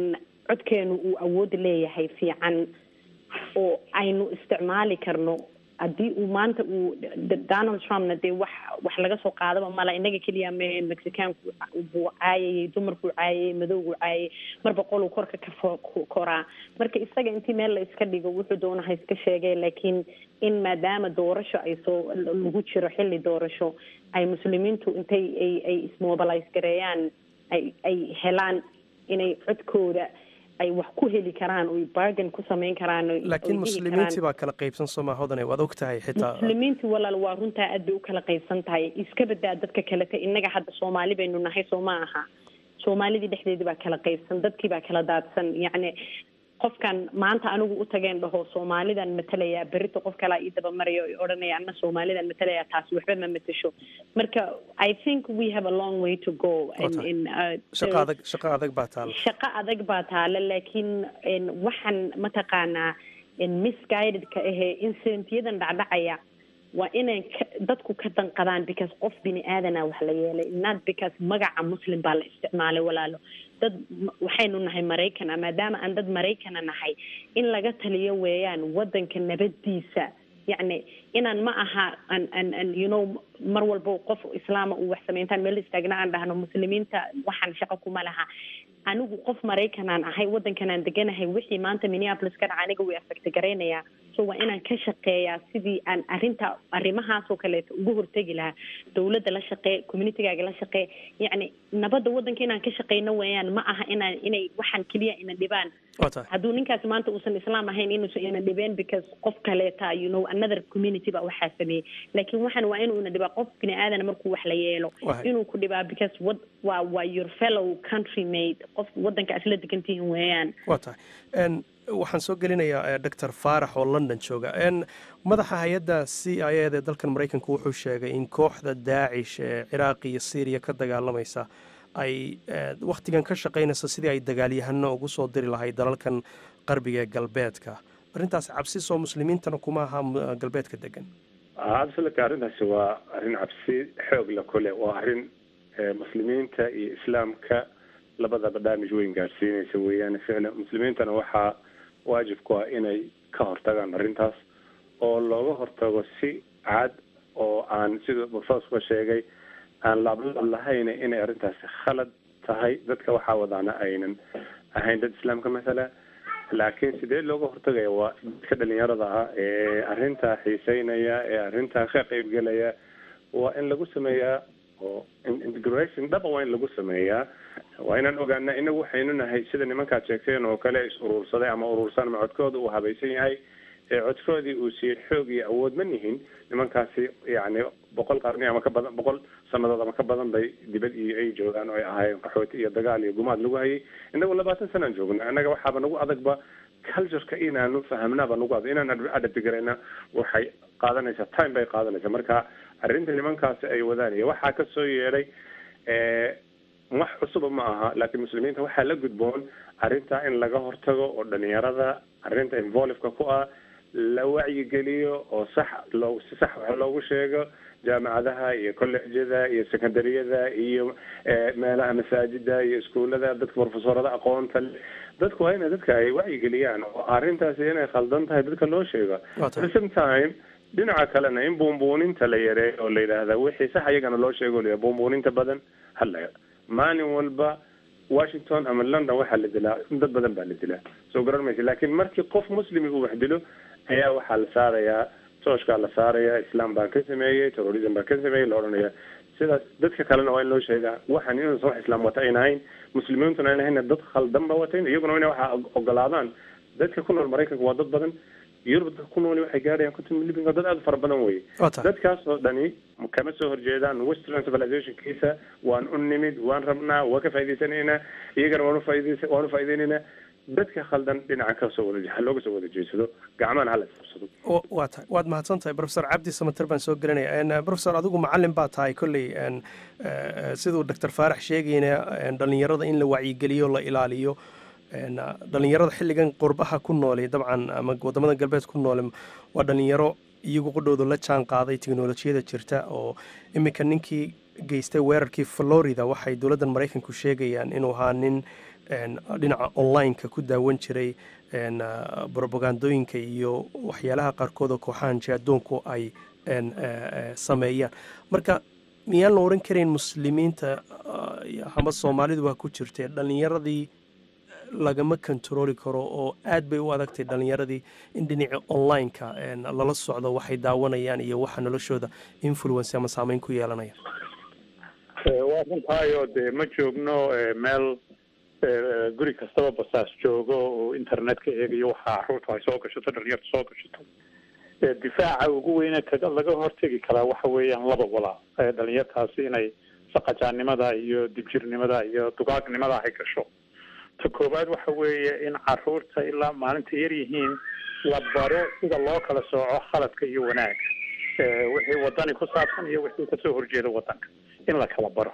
codkeenu uu awood leeyahay fiican oo aynu isticmaali karno haddii uu maanta uu donald trumpna dee wax wax laga soo qaadaba mala inaga keliya mee mexicaanku buu caayayay dumarkuu caayayay madowgu caayayay marba qoluu korka ka koraa marka isaga intii meel la iska dhigo wuxuu doonaha iska sheegay laakiin in maadaama doorasho ay soo lagu jiro xilli doorasho ay muslimiintu intay ay ay ismobilize gareeyaan ay ay helaan inay codkooda ay wax ku heli karaan oy bargain ku samayn karaan laakiin muslimiintii baa kala qaybsan sooma hodane waad og tahay xitaa muslimiintii walaal waa runtaa aad bay u kala qaybsan tahay iska badaa dadka kalete innaga hadda soomaali baynu nahay soo ma aha soomaalidii dhexdeedii baa kala qaybsan dadkii baa kala daadsan yacni qofkan maanta anigu u tageen dhaho soomaalidan matalayaa berito qof kalaa ii dabamarayo o odhanaya ana soomaalidan matalayaa taasi waxba ma matasho marka i think we have a long way to go shaqa adag shaqa adag baa taala shaqo adag baa taala laakiin waxaan mataqaanaa misguidedka ahee incidentiyadan dhacdhacaya waa inay dadku ka danqadaan because qof bini aadana wax la yeelay not because magaca muslim baa la isticmaalay walaalo dad waxaynu nahay maraykana maadaama aan dad maraykana nahay in laga taliyo weeyaan wadanka nabadiisa yacni inaan ma aha an an an you know mar walbo qof islaama uu wax sameyntaan meel istaagna aan dhahno muslimiinta waxaan shaqo kuma laha anigu qof maraykanaan ahay wadankanaan deganahay wixii maanta minneapolis ka dhaca aniga way affecta garaynayaa so waa inaan ka shaqeeyaa sidii aan arrinta arrimahaasoo kaleeto uga hortegi lahaa dowladda la shaqee communitygaaga la shaqee yacni nabadda waddanka inaan ka shaqeyno weeyaan ma aha inaan inay waxaan keliya ina dhibaan hadduu ninkaasi maanta uusan islaam ahayn inuusan ina dhibeen because qof kaleeta you know another community baa waxaa sameeyey laakiin waxaan waa inuu ina dhibaa qof bini aadan markuu wax la yeelo inuu ku dhibaa because wad waa waa your fellow country mate qof waddanka asla degantihin weeyaan waa tahay waxaan soo gelinayaa doctor faarax oo london jooga madaxa hay-adda c i eda ee dalkan maraykanku wuxuu sheegay in kooxda daacish ee ciraaq iyo syriya ka dagaalamaysa ay wakhtigan ka shaqaynayso sidii ay dagaalyahano ugu soo diri lahay dalalkan qarbiga ee galbeedka arrintaas cabsi soo muslimiintana kuma aha galbeedka degan absolutely arrintaasi waa arrin cabsi xoog la kule waa arrin muslimiinta iyo islaamka labada barnaamij weyn gaadhsiinaysa weeyaan ficlan muslimiintana waxaa waajib ku ah inay ka hortagaan arrintaas oo looga hortago si cad oo aan siduu professorka sheegay aan laablaab lahayn inay arrintaasi khalad tahay dadka waxaa wadaana aynan ahayn dad islaamka masala laakiin sidee looga hortagaya waa dadka dhalinyarada ah ee arrintaa xiiseynaya ee arrintaa ka qeybgelaya waa in lagu sameeyaa oo integration dhaba waa in lagu sameeyaa waa inaan ogaana inagu waxaynu nahay sida nimankaad sheegteen oo kale is uruursaday ama uruursan ama codkooda uu habaysan yahay ee codkoodii uu siiyey xoog iyo awood ma nihin nimankaasi yacni boqol qarni ama ka badan boqol sanadood ama ka badan bay dibad iyo ay joogaan oo ay ahaayeen qaxooti iyo dagaal iyo gumaad lagu hayay inagu labaatan sanaan joogna annaga waxaaba nagu adagba cultureka inaanu fahamnaaba nagu adag inaan adabtigarayna waxay qaadanaysaa time bay qaadanaysaa marka arrinta nimankaasi ay wadaan iyo waxaa kasoo yeedhay wax cusuba ma aha laakiin muslimiinta waxaa la gudboon arrintaa in laga hortago oo dhalinyarada arrinta involiveka ku ah la wacyigeliyo oo sax loo si sax wax loogu sheego jaamacadaha iyo collejyada iyo secondaryada iyo meelaha masaajida iyo iskuullada dadka profesorada aqoonta leh dadku waa ina dadka ay wacyigeliyaan oo arrintaasi inay khaldan tahay dadka loo sheego at the same time dhinaca kalena in buunbuuninta la yareeyo oo la yidhaahda wixii sax iyagana loo sheego la buunbuuninta badan hala maalin walba washington ama london waxaa la dilaa dad badan baa la dilaa soo garan maysa laakiin markii qof muslimi uu wax dilo ayaa waxaa la saarayaa tooshkaa la saarayaa islam baan ka sameeyey terrorism baan ka sameeyey la odhanaya sidaas dadka kalena waa in loo sheegaa waxaan inuusan wax islaam wata ayna ahayn muslimiintuna ayna ahayn dad khaldan ba watayn iyaguna ina waxaa ogolaadaan dadka ku nool maraykanka waa dad badan yurub dadka ku nooli waxay gaadhayaan konton milyan dad aada u fara badan wey dadkaas oo dhani kama soo horjeedaan western civilizationkiisa waan u nimid waan rabnaa waa ka faa'idaysanaynaa iyagana waan ufaaids waan ufaa'ideynayna dadka khaldan dhinaca kasoo wada ha looga soo wada jeedsado gacmahana hala isqabsado waa tahay waad mahadsan tahay profesor cabdi samater baan soo gelinaya profesor adigu macalin baa tahay kolley siduu doctor faarax sheegayna dhalinyarada in la wacyigeliyo la ilaaliyo dhalinyarada xilligan qurbaha ku noole dabcan ama wadamada galbeed ku noole waa dhalinyaro iyagu qudhooda la jaan qaaday teknolojiyada jirta oo iminka ninkii geystay weerarkii florida waxay dowladdan maraykanku sheegayaan inuu ahaa nin dhinaca online-ka ku daawan jiray brobagandooyinka iyo waxyaalaha qaarkood oo kooxahan jihaadoonku ay sameeyaan marka miyaan la oran karayn muslimiinta ama soomaalidu waa ku jirtee dhallinyaradii lagama kontarooli karo oo aad bay u adagtay dhallinyaradii in dhinaca online-ka lala socdo waxay daawanayaan iyo waxa noloshooda influence ama saameyn ku yeelanaya waa runtaayo dee ma joogno meel guri kastaba basaas joogo oo internet ka eegayo waxa caruurtu ay soo gashato dhalinyartu soo gashato difaaca ugu weyne kaga laga hortegi karaa waxa weeyaan laba walaa dhalinyartaasi inay saqajaannimada iyo dibjirnimada iyo dugaagnimada ay gasho ta koowaad waxa weeye in caruurta ilaa maalinta yar yihiin la baro sida loo kala sooco khaladka iyo wanaagga wixii wadani ku saabsan iyo wixii kasoo horjeeda wadanka in la kala baro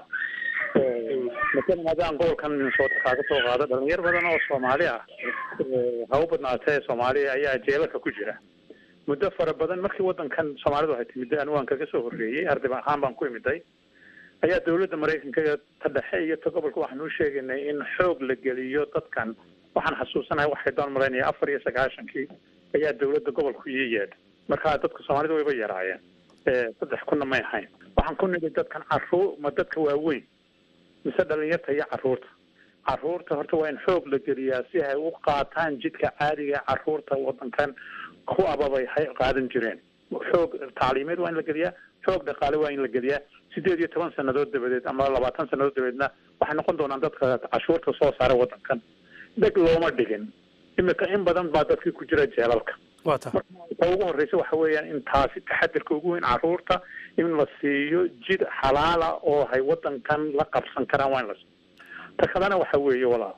masalan haddaan gobolkan minnesota kaaga soo qaado dhalinyar badan oo soomaali ah ha u badnaatee soomaaliya ayaa jeelalka ku jira muddo fara badan markii wadankan soomaalidu ay timid anigu aan kaga soo horreeyey arday ahaan baan ku imiday ayaa dawladda maraykanka ta dhexe iyo ta gobolka waxaanu u sheegaynay in xoog la geliyo dadkan waxaan xasuusanahay waxay doon malaynaya afar iyo sagaashankii ayaa dawladda gobolku ii yeedha marka dadka soomaalida wayba yaraayeen saddex kunna may ahayn waxaan ku nidhi dadkan caruur ma dadka waaweyn mise dhalinyarta iyo caruurta caruurta horta waa in xoog la geliyaa si ay u qaataan jidka caadiga caruurta wadankan ku ababay hay qaadan jireen xoog tacliimeed waa in la geliyaa xoog dhaqaale waa in la geliyaa sideed iyo toban sanadood dabadeed ama labaatan sanadood dabadeedna waxay noqon doonaan dadka cashuurta soo saara wadankan dheg looma dhigin imika in badan baa dadkii ku jira jeelalka wata ta ugu horreysa waxa weeyaan in taasi taxadirka ugu weyn caruurta in la siiyo jid xalaala oo hay wadankan la qabsan karaan waa in la siiyo ta kalena waxa weeye walaal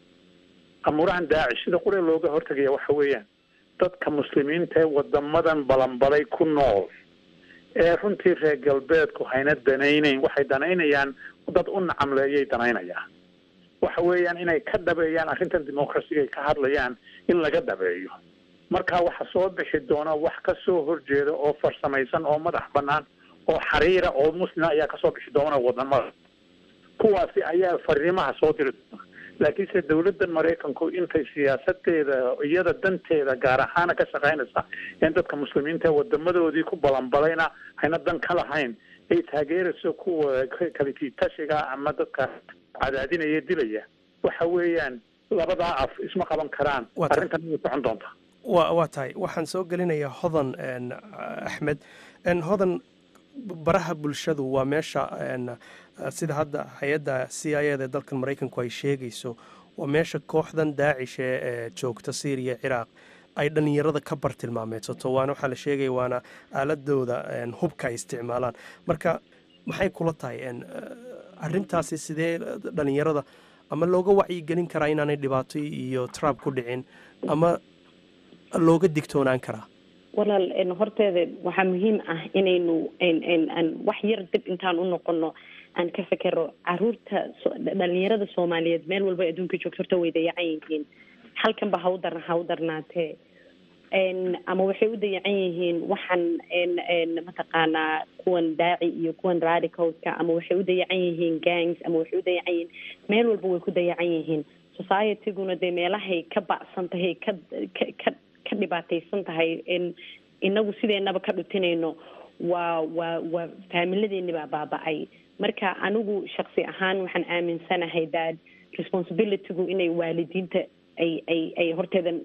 amuurahan daacish sida qure looga hortagaya waxa weeyaan dadka muslimiinta ee wadamadan balanbalay ku nool ee runtii reer galbeedku hayna danaynayn waxay danaynayaan dad u nacamleeyay danaynayaan waxa weeyaan inay ka dhabeeyaan arrintan dimuqrasiga ay ka hadlayaan in laga dhabeeyo marka waxa soo bixi doona wax ka soo horjeeda oo farsamaysan oo madax banaan oo xariira oo muslima ayaa kasoo bixi doona wadamada kuwaasi ayaa fariimaha soo diri doona laakiinse dawladda maraykanku intay siyaasadeeda iyada danteeda gaar ahaana ka shaqaynaysa in dadka muslimiinta wadamadoodii ku balanbalayna hayna dan ka lahayn ay taageerayso kuwa kalikiitashiga ama dadka cadaadinaya dilaya waxa weeyaan labadaa af isma qaban karaan arrintan inay socon doonta wa waa tahay waxaan soo gelinayaa hodan axmed hodan baraha bulshadu waa meesha sida hadda hay-adda c i eda ee dalkan maraykanku ay sheegayso waa meesha kooxdan daacish ee joogta syriya ciraaq ay dhallinyarada ka bartilmaameedsato waana waxaa la sheegaya waana aaladooda hubka ay isticmaalaan marka maxay kula tahay arrintaasi sidee dhallinyarada ama looga wacyigelin karaa inaanay dhibaato iyo trab ku dhicin ama looga digtoonaan karaa walaal horteeda waxaa muhiim ah inaynu aan wax yar dib intaan u noqono aan ka fekero caruurta dhalinyarada soomaaliyeed meel walba adduunka joogto horta way dayacan yihiin halkanba ha u dar ha u darnaatee ama waxay u dayacan yihiin waxaan mataqaanaa kuwan daaci iyo kuwan radicalska ama waxay u dayacan yihiin gangs ama waxay u dayacan yihiin meel walba way ku dayacan yihiin societyguna dee meelahay ka bacsan tahay ka ka ka dhibaataysan tahay inagu sideenaba ka dhutinayno waa waa waa faamiladeeni baa baaba-ay marka anigu shaksi ahaan waxaan aaminsanahay that responsibilitygu inay waalidiinta ay ay ay horteedan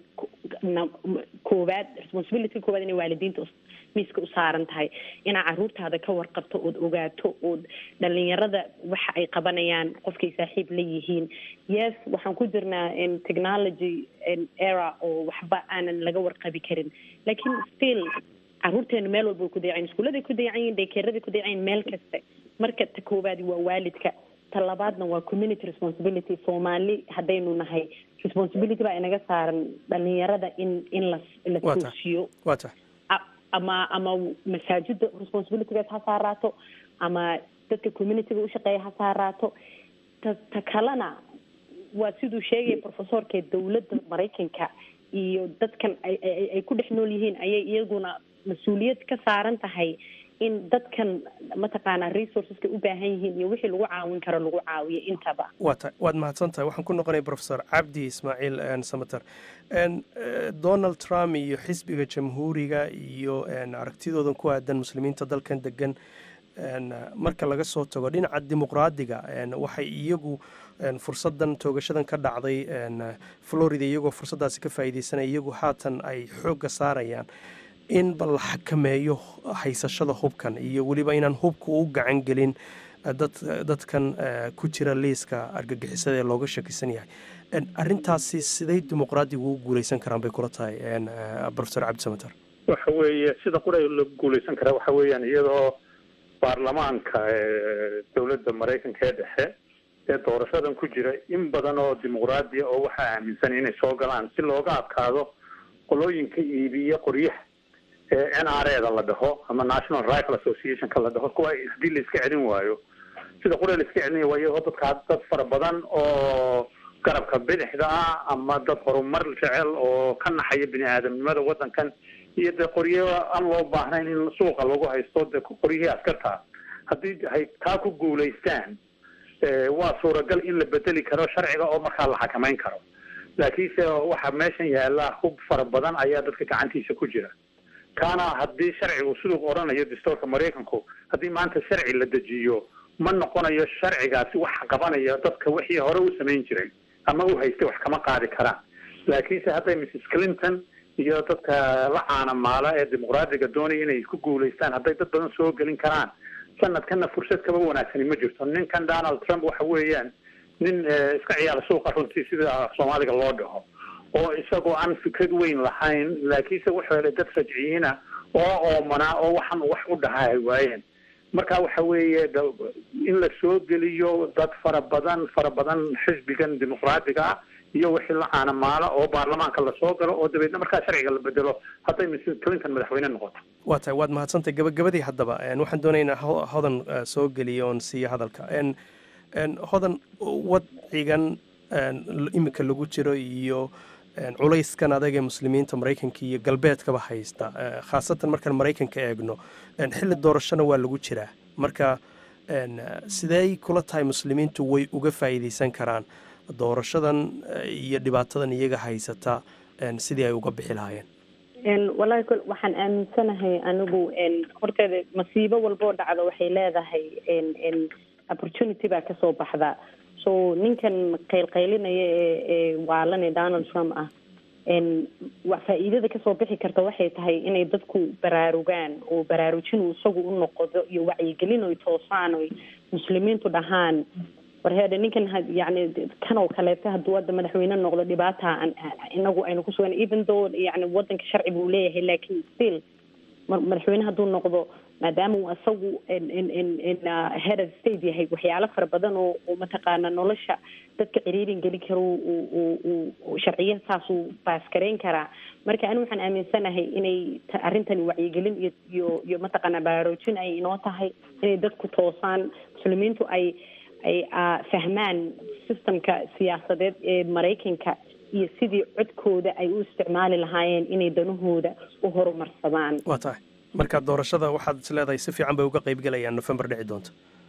koowaad responsibility koowaad inay waalidiinta miiska u saaran tahay inaa caruurtaada ka warqabto ood ogaato ood dhalinyarada waxa ay qabanayaan qofkay saaxiib la yihiin yes waxaan ku jirnaa technology era oo waxba aanan laga warqabi karin laakiin still caruurteenu meel walba way ku dayacayin iskuuladay ku dayacan yihin daykeeraday ku dayacayin meel kasta marka ta koowaadi waa waalidka ta labaadna waa community responsibility soomaali haddaynu nahay responsibility baa inaga saaran dhalinyarada in in la la toosiyo wata ama ama masaajida responsibilitygaas ha saaraato ama dadka communityga ushaqeeya ha saaraato ta ta kalena waa siduu sheegaya professorka dawladda maraykanka iyo dadkan ay ay ku dhex nool yihiin ayay iyaguna mas-uuliyad ka saaran tahay in dadkan mataqaanaa resourceska u baahan yihiin iyo wixii lagu caawin karo lagu caawiyo intaba waa ta waad mahadsan tahay waxaan ku noqonaya professor cabdi ismaaciil samater donald trump iyo xisbiga jamhuuriga iyo aragtidoodan ku aadan muslimiinta dalkan degan marka laga soo tago dhinaca dimuqraadiga waxay iyagu fursadan toogashadan ka dhacday florida iyagoo fursadaasi ka faa'iideysanaya iyagu haatan ay xoogga saarayaan in bal la xakameeyo haysashada hubkan iyo weliba inaan hubka u gacan gelin dad dadkan ku jira liiska argagixisada ee looga shakisan yahay arintaasi siday dimuqraadigu u guuleysan karaan bay kula tahay professor cabdi samater waxa weeye sida qura la guuleysan karaa waxa weeyaan iyadoo baarlamaanka dowladda maraykanka ee dhexe ee doorashadan ku jira in badan oo dimuqraadiya oo waxaa aaminsan inay soo galaan si looga adkaado qolooyinka iibiya qoryaha ee n r e da la dhaho ama national rifle associationka la dhaho kuwa haddii la iska celin waayo sida qura la iska celinaya waa iyadoo dadka dad fara badan oo garabka bidixda ah ama dad horumar jecel oo ka naxaya bini aadamnimada wadankan iyo dee qoryo aan loo baahnayn in suuqa lagu haysto dee qoryihii askarta haddii hay taa ku guulaystaan waa suuragal in la bedeli karo sharciga oo markaa la xakameyn karo laakiinse waxaa meeshan yaala hub fara badan ayaa dadka gacantiisa ku jira kaana haddii sharcigu siduu odhanayo dastuurka maraykanku haddii maanta sharci la dejiyo ma noqonayo sharcigaasi wax qabanaya dadka wixii hore u samayn jiray ama u haystay wax kama qaadi karaan laakiinse hadday mrs clinton iyo dadka la caanamaala ee dimuqraadiga doonaya inay ku guulaystaan hadday dad badan soo gelin karaan sanadkana fursad kaba wanaagsani ma jirto ninkan donald trump waxa weeyaan nin iska ciyaala suuqa runtii sida soomaaliga loo dhaho oo isagoo aan fikrad weyn lahayn laakiinse wuxuu helay dad rajciyiina oo oomanaa oo waxan wax u dhahaa ay waayeen marka waxa weeye in la soo geliyo dad fara badan fara badan xisbigan dimuqraadiga ah iyo wixii la caanamaala oo baarlamaanka lasoo galo oo dabeedna markaa sharciga la bedelo hadday mrs clinton madaxweyne noqoto waa tahay waad mahadsantay gabagabadii haddaba waxaan doonaya inaa hodan soo geliyo oon siiyo hadalka hodan wadcigan imika lagu jiro iyo culayskan adag ee muslimiinta maraykanka iyo galbeedkaba haysta khaasatan markaan maraykanka eegno xilli doorashona waa lagu jiraa marka sidey kula tahay muslimiintu way uga faa'iideysan karaan doorashadan iyo dhibaatadan iyaga haysata sidii ay uga bixi lahaayeen walahi kol waxaan aaminsanahay anigu horteeda masiibo walboo dhacdo waxay leedahay opportunity baa kasoo baxda so ninkan qaylqaylinaya ee ee waalan ee donald trump ah faa-iidada kasoo bixi karta waxay tahay inay dadku baraarugaan oo baraarujin uu isagu u noqdo iyo wacyigelin oy toosaan oy muslimiintu dhahaan warheede ninkan yani kan oo kaleeto hadduu hadda madaxweyne noqdo dhibaata inagu aynu kusugan even though yani wadanka sharci buu leeyahay lakin still madaxweyne hadduu noqdo maadaama uu isagu head of state yahay waxyaalo fara badan oo oo mataqaana nolosha dadka ciriirin gelin karo uu sharciya saasuu baaskareyn karaa marka ani waxaan aaminsanahay inay arrintani wacyigelin iyo iyo iyo mataqaana baraarujin ay inoo tahay inay dadku toosaan muslimiintu ay ay fahmaan systemka siyaasadeed ee maraykanka iyo sidii codkooda ay u isticmaali lahaayeen inay danahooda u horumarsadaan waa tahay marka doorashada waxaad is leedahay si fiican bay uga qaybgelayaan november dhici doonta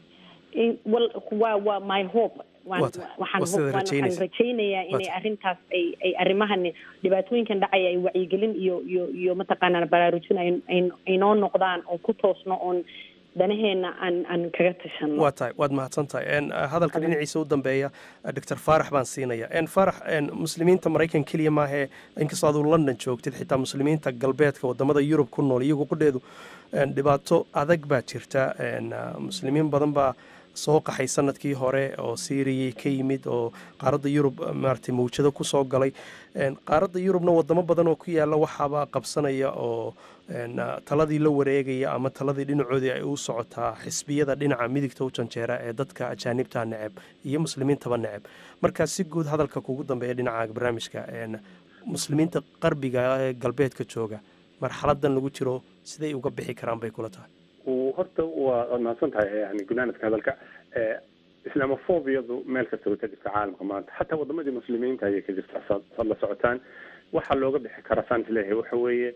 waa waa my hope waxaan rajaynayaa inay arrintaas ay ay arrimahan dhibaatooyinkan dhacaya ay wacyigelin iyo iyo iyo mataqaanaa baraarujin ay noo noqdaan oo ku toosno oon danaheena aan aan kaga tashano waa tahay waad mahadsan tahay hadalka dhinaciisa u dambeeya doctor faarax baan siinaya faarax muslimiinta maraykan keliya maahee inkastoo aduu london joogtid xitaa muslimiinta galbeedka wadamada yurub ku nool iyagu qudheedu dhibaato adag baa jirta muslimiin badan baa soo qaxay sanadkii hore oo syriya ka yimid oo qaaradda yurub maaragtay mawjado ku soo galay qaaradda yurubna wadamo badan oo ku yaalla waxaaba qabsanaya oo taladii la wareegaya ama taladii dhinacoodii ay u socotaa xisbiyada dhinaca midigta u janjeera ee dadka ajaanibta neceb iyo muslimiintaba neceb markaa si guud hadalka kugu dambeeya dhinaca barnaamijka muslimiinta qarbiga ee galbeedka jooga marxaladan lagu jiro siday uga bixi karaan bay kula tahay horta waa waad mahadsan tahay yani gunaanadka hadalka islamophobiyadu meel kasta way ka jirta caalamka maanta xataa wadamadii muslimiinta ayay ka jirta saad la socotaan waxaa looga bixi karaa saan isleeyahay waxa weeye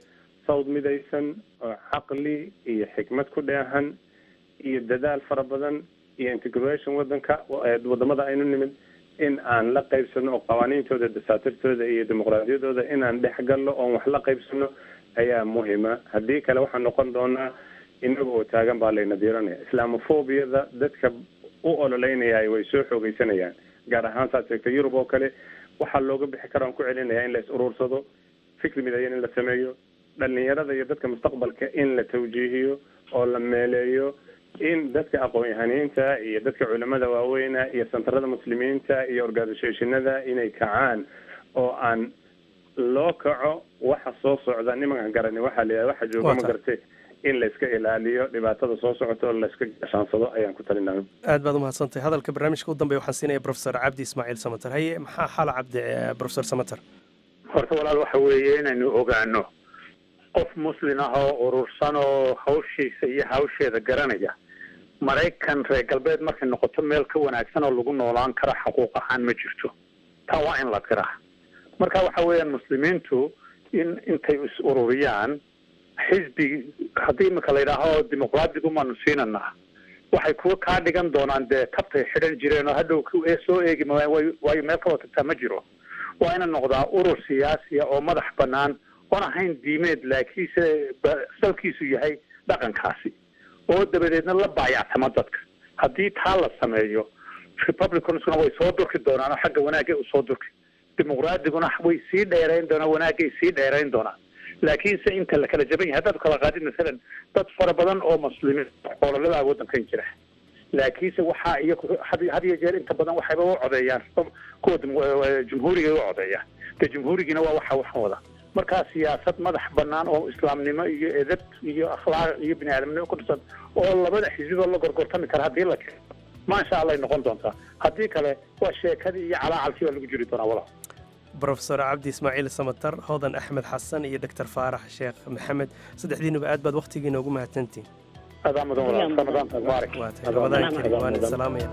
sawd midaysan oo caqli iyo xikmad ku dheehan iyo dadaal fara badan iyo integration wadanka wadamada aynu nimid in aan la qaybsano oo qawaaniintooda dasaatirtooda iyo dimuqraadiyadooda inaan dhex galno oon wax la qaybsano ayaa muhima haddii kale waxaan noqon doonaa inaga oo taagan baa layna diiranaya islamophobiyada dadka u ololeynaya way soo xoogeysanayaan gaar ahaan saad sheegtay yurub oo kale waxaa looga bixi kara aan ku celinaya in la is uruursado fikri midayan in la sameeyo dhalinyarada iyo dadka mustaqbalka in la tawjiihiyo oo la meeleeyo in dadka aqoon-yahaniinta iyo dadka culamada waaweyna iyo santarada muslimiinta iyo organisationada inay kacaan oo aan loo kaco waxa soo socda nimankan garani waxaa la yidhaha waxa jooga ma gartay in layska ilaaliyo dhibaatada soo socota oo layska gashaansado ayaan ku talinaya aad baad umahadsantahay hadalka barnaamijka u dambeya waxaan siinaya profesor cabdi ismaaciil samater haye maxaa xaala cabdi profesor samater horta walaal waxa weeye inaynu ogaano qof muslin ah oo urursan oo hawshiisa iyo hawsheeda garanaya maraykan reer galbeed markay noqoto meel ka wanaagsan oo lagu noolaan karo xaquuq ahaan ma jirto taa waa in la qiraa marka waxa weeyaan muslimiintu in intay is ururiyaan xisbi haddii imika la yidhaaho dimuqraadigu maanu siinanaa waxay kuwa kaa dhigan doonaan dee tabtay xidhan jireen oo hadhow soo eegi maayaan way waayo meel kaloo tagtaa ma jiro waa ina noqdaa urur siyaasiya oo madax banaan oon ahayn diimeed laakiinse salkiisu yahay dhaqankaasi oo dabadeedna la baayactama dadka haddii taa la sameeyo republicansna way soo durki doonaan oo xagga wanaagay usoo durki dimuqraadiguna way sii dheerayn doonaan wanaagay sii dheerayn doonaan laakiinse inta la kala jaban yahay haddaad kala qaadid masalan dad fara badan oo muslimiin xoololadaa waddankan jira laakiinse waxaa iyo had iyo jeer inta badan waxayba u codeeyaan kuwa jumhuuriga u codeeyaan de jumhuurigiina waa waxa waxan wada markaa siyaasad madax banaan oo islaamnimo iyo edab iyo akhlaaq iyo bini aadamnimo ku dhisan oo labada xisbiboo la gorgortami kara haddii la keeno maasha allah ay noqon doontaa haddii kale waa sheekadii iyo calaacalkii baa lagu jiri doonaa walaal brofesor cabdi ismaaciil samatar hodan axmed xasan iyo doctor faarax sheekh maxamed saddexdiinuba aad baad wakhtigiina ugu mahadsantihin adaa mudan walaal ramadaanka mubaarak ramadaan karim waan idin salaamaya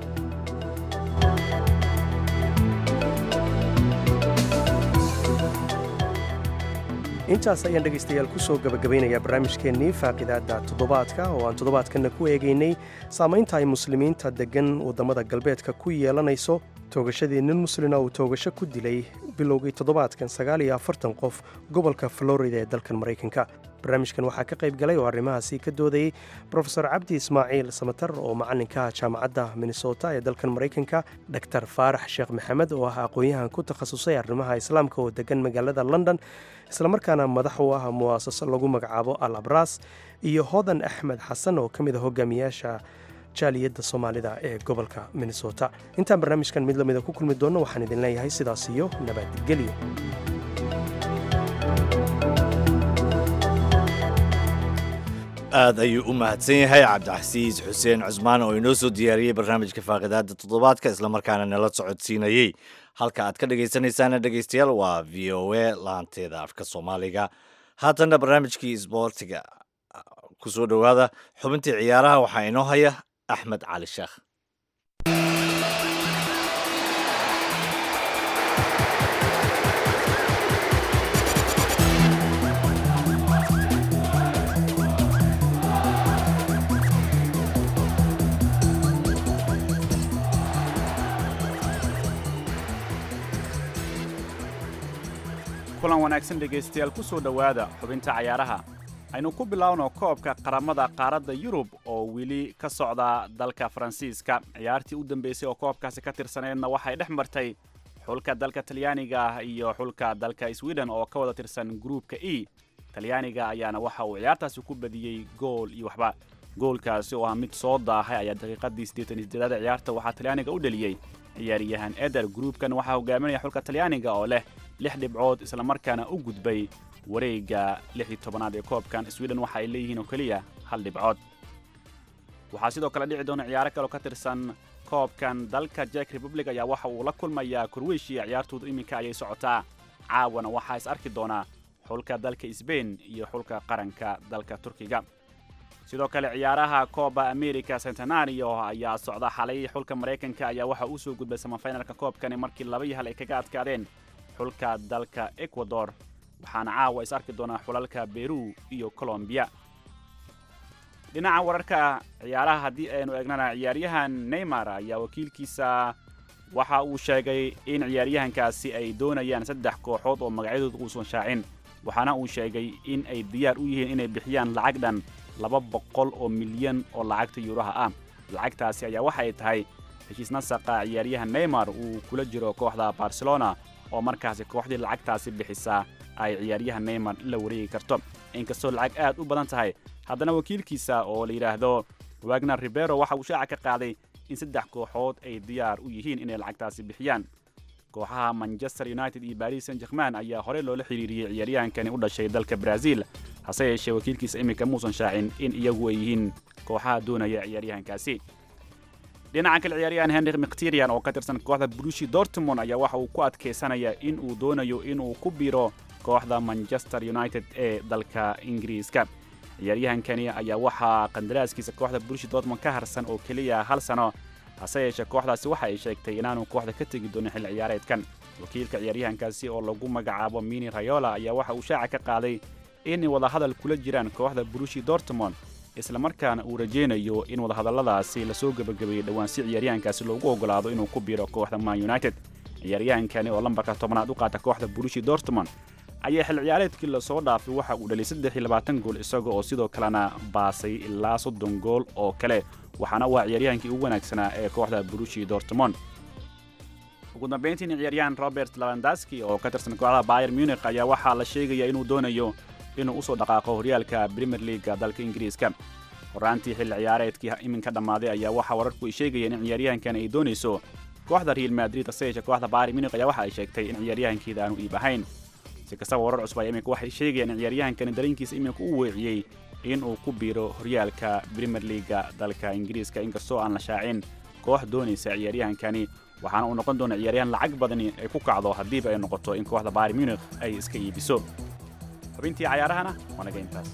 intaas ayaan dhegaystayaal ku soo gabagabaynayaa barnaamijkeennii faaqidaadda toddobaadka oo aan toddobaadkanna ku eegaynay saamaynta ay muslimiinta deggan waddamada galbeedka ku yeelanayso toogashadii nin muslina uu toogasho ku dilay bilowgii toddobaadkan sagaal iyo afartan qof gobolka florida ee dalkan maraykanka barnaamijkan waxaa ka qayb galay oo arrimahaasi ka doodayey brofesor cabdi ismaaciil samatar oo macalinka jaamacadda minnesota ee dalkan maraykanka doctor faarax sheekh maxamed oo ah aqoon-yahan ku takhasusay arrimaha islaamka oo degan magaalada london islamarkaana madax u ah mu'asaso lagu magacaabo al abras iyo hodan axmed xasan oo ka mid a hogaamiyaasha jaaliyadda soomaalida ee gobolka minnesota intaan barnaamijkan mid lamida ku kulmi doonno waxaan idin leeyahay sidaas iyo nabadgelyo aad ayuu u mahadsan yahay cabdicasiis xuseen cusmaan oo inoo soo diyaariyey barnaamijka faaqidaada toddobaadka islamarkaana nala socodsiinayey halka aad ka dhegaysanaysaana dhegaystayaal waa v o a laanteeda afka soomaaliga haatanna barnaamijkii isboortiga ku soo dhowaada xubintii ciyaaraha waxaa inoo haya axmed cali sheekh kulan wanaagsan dhegaystayaal ku soo dhowaada xubinta cayaaraha aynu ku bilaawno koobka qaramada qaaradda yurub oo weli ka socda dalka faransiiska ciyaartii u dambeysay oo koobkaasi ka tirsaneedna waxay dhex martay xulka dalka talyaaniga ah iyo xulka dalka sweden oo ka wada tirsan gruupka e talyaaniga ayaana waxa uu ciyaartaasi ku badiyey gool iyo waxba goolkaasi oo ah mid soo daahay ayaa daqiiqadii siddeetan iyo siddeedaad ciyaarta waxaa talyaaniga u dheliyey ciyaaryahan eder gruupkan waxaa hogaaminaya xulka talyaaniga oo leh lix dhibcood islamarkaana u gudbay wareegga lix iyo tobanaad ee koobkan sweden waxa ay leeyihiin oo keliya hal dhibcood waxaa sidoo kale dhici doona ciyaaro kaleo ka tirsan koobkan dalka jek republic ayaa waxa uu la kulmayaa kurweyshiya ciyaartoodu iminka ayay socotaa caawana waxaa is arki doonaa xulka dalka sbain iyo xulka qaranka dalka turkiga sidoo kale ciyaaraha kooba america centenario ayaa socda xalay xulka maraykanka ayaa waxa uu soo gudbay samafinalka koobkani markii laba iyo hal ay kaga adkaadeen xulka dalka ecuador waxaana caawa is arki doonaa xulalka beru iyo colombiya dhinaca wararka ciyaaraha haddii aynu eegnana ciyaaryahan neymar ayaa wakiilkiisa waxa uu sheegay in ciyaaryahankaasi ay doonayaan saddex kooxood oo magacyadooda uusan shaacin waxaana uu sheegay in ay diyaar u yihiin inay bixiyaan lacag dhan laba boqol oo milyan oo lacagta yuuraha ah lacagtaasi ayaa waxa ay tahay heshiis nasaqa ciyaaryahan neymar uu kula jiro kooxda barcelona oo markaasi kooxdii lacagtaasi bixisaa ay ciyaaryahan neymar la wareegi karto inkastoo lacag aad u badan tahay haddana wakiilkiisa oo la yidhaahdo wagner ribero waxa uu shaaca ka qaaday in saddex kooxood ay diyaar u yihiin inay lacagtaasi bixiyaan kooxaha manchester united iyo baris saint german ayaa horey loola xiriiriyey ciyaaryahankani u dhashay dalka brazil hase yeeshee wakiilkiisa iminka muusan shaacin in iyagu ay yihiin kooxaha doonaya ciyaaryahankaasi dhinaca kale ciyaaryahan henrik mkhtirian oo ka tirsan kooxda brushi dortmund ayaa waxa uu ku adkaysanaya in uu doonayo inuu ku biiro kooxda manchester united ee dalka ingiriiska ciyaaryahankani ayaa waxaa qandaraaskiisa kooxda brushi dortmund ka harsan oo keliya hal sano hase yeeshee kooxdaasi waxa ay sheegtay inaanu kooxda ka tegi doonin xilli ciyaareedkan wakiilka ciyaaryahankaasi oo lagu magacaabo mini rayola ayaa waxa uu shaaca ka qaaday inay wadahadal kula jiraan kooxda brushi dortmund islamarkaana uu rajaynayo in wadahadalladaasi lasoo gebagabeeyey dhowaan si ciyaaryahankaasi loogu ogolaado inuu ku biiro kooxda man united ciyaaryahankani oo lambarka tobnaad u qaata kooxda brushi dortmund ayaa xil ciyaareedkii lasoo dhaafay waxa uu dhalay saddex iyo labaatan gool isaga oo sidoo kalena baasay ilaa soddon gool oo kale waxaana waa ciyaaryahankii ugu wanaagsanaa ee kooxda brushi dortmond ugu dambayntiina ciyaaryahan robert lavandaski oo ka tirsan kooxda bayer munich ayaa waxaa la sheegaya inuu doonayo inuu usoo dhaqaaqo horyaalka premier leaga dalka ingiriiska horaantii xilli ciyaareedkii iminka dhammaaday ayaa waxaa wararku ay sheegayeen in ciyaaryahankan ay doonayso kooxda real madrid hase yeeshee kooxda bayer munich ayaa waxa ay sheegtay in ciyaaryahankeeda aanu iib ahayn si kastaba warar cusub ayaa iminka waxay sheegayaan in ciyaaryahankani dareenkiisa iminka u weeciyey in uu ku biiro horyaalka premier leaga dalka ingiriiska inkastoo aan la shaacin koox doonaysa ciyaaryahankani waxaana uu noqon doona ciyaaryahan lacag badani ay ku kacdo haddiiba ay noqoto in kooxda bayer munich ay iska iibiso xubintii cayaarahana waa naga intaas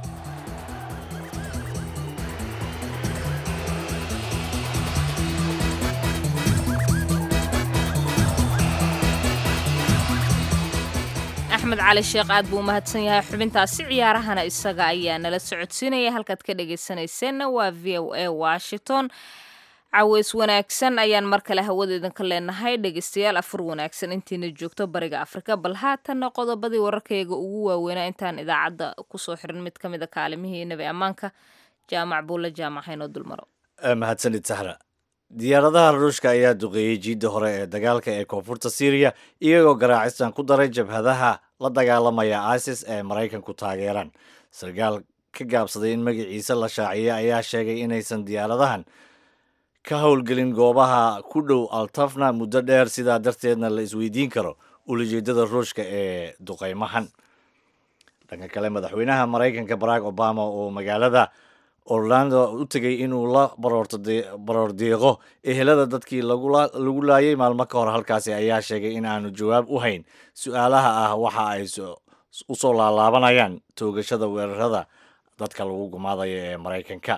axmed cali sheekh aad buu u mahadsan yahay xubintaasi ciyaarahana isaga ayaa nala socodsiinaya halkaad ka dhagaysanayseena waa v o a washington caweys wanaagsan ayaan mar kale hawada idinka leenahay dhegaystayaal afur wanaagsan intiina joogto bariga afrika bal haatanna qodobadii wararkayga ugu waaweynaa intaan idaacadda kusoo xirin mid ka mid a kaalimihii nabi ammaanka jaamac buulle jaamac haynoo dulmaro mahadsanid sahra diyaaradaha ruushka ayaa duqeeyey jiidda hore ee dagaalka ee koonfurta syriya iyagoo garaacistan ku daray jabhadaha la dagaalamaya isis ee maraykanku taageeraan sarkaal ka gaabsaday in magaciisa la shaaciyay ayaa sheegay inaysan diyaaradahan ka howlgelin goobaha ku dhow altafna muddo dheer sidaa darteedna la isweydiin karo ulajeedada ruushka ee duqeymahan dhanka kale madaxweynaha maraykanka barack obama oo magaalada orlando u tegay inuu la baroor diiqo ehelada dadkii lagu laayay maalmo ka hor halkaasi ayaa sheegay in aanu jawaab u hayn su-aalaha ah waxa ay u soo laalaabanayaan toogashada weerarada dadka lagu gumaadayo ee maraykanka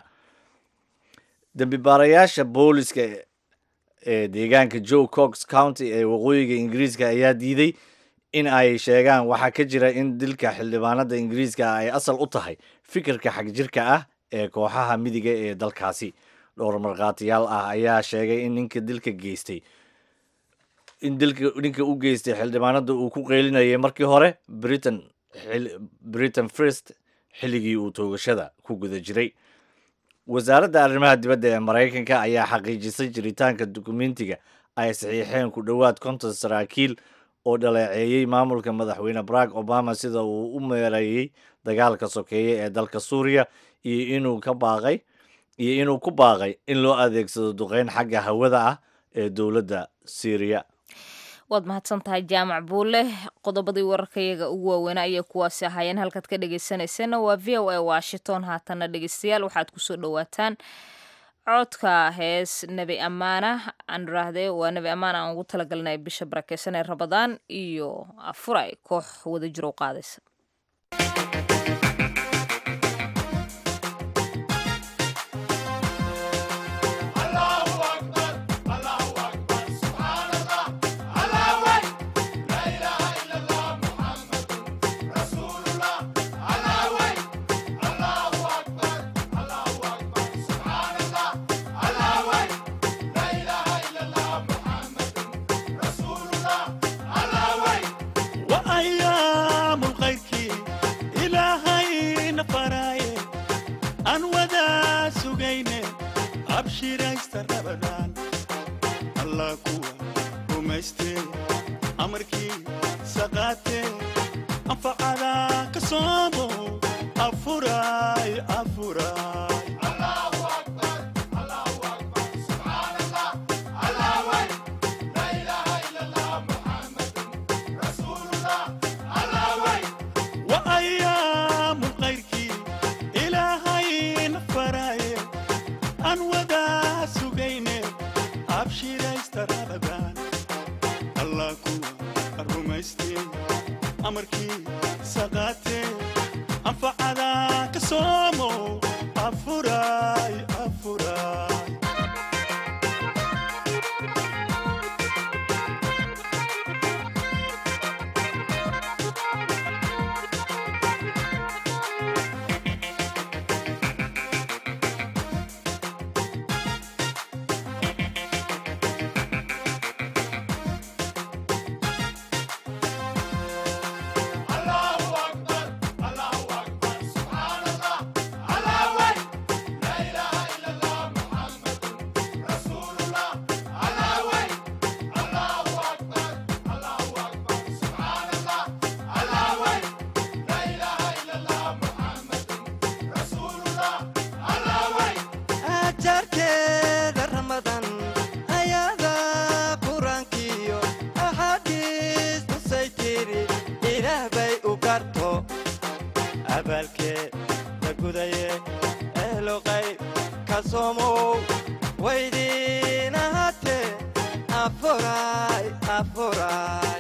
dembi baarayaasha booliska ee deegaanka joe cox county ee waqooyiga ingiriiska ayaa diiday in ay sheegaan waxaa ka jira in dilka xildhibaanada ingiriiska ay asal u tahay fikirka xagjirka ah ee kooxaha midiga ee dalkaasi dhowr markhaatiyaal ah ayaa sheegay in ninka dilka geystay in dilka ninka u geystay xildhibaanada uu ku qeylinayay markii hore britain britain first xilligii uu toogashada ku guda jiray wasaaradda arrimaha dibadda ee maraykanka ayaa xaqiijisay jiritaanka dukumentiga ay saxiixeen ku dhowaad konton saraakiil oo dhaleeceeyey maamulka madaxweyne barack obama sida uu u meereeyey dagaalka sokeeye ee dalka suuriya iyo inuu ka baaqay iyo inuu ku baaqay in loo adeegsado duqeyn xagga hawada ah ee dowladda syriya waad mahadsan tahay jaamac buule qodobadii wararkayaga ugu waaweynaa ayay kuwaasi ahaayeen halkaad ka dhegaysanayseena waa v o a washington haatana dhegaystayaal waxaad kusoo dhowaataan codka hees nebi ammaana aan iraahde waa nebi ammaan aan ugu talagalnay bisha barakeysan ee rabadaan iyo afuray koox wada jiro u qaadaysa allah kuwa rumaystee amarkii saqaatee anfacada ka soomo afuray afuray وأيام غيركي إلهي نفراي أن ودا سجيني أبشر استرابان الله كوا الرميستي أمركي سقاتي أنفع على كسومو أفراي أفراي ajarkeeda ramadan ayada qur-aankiyo axaadiis tusay tiri ilaah bay u garto abaalkeeda gudaye ehlo qayb ka soomow waydiin ahaatee afuray afuray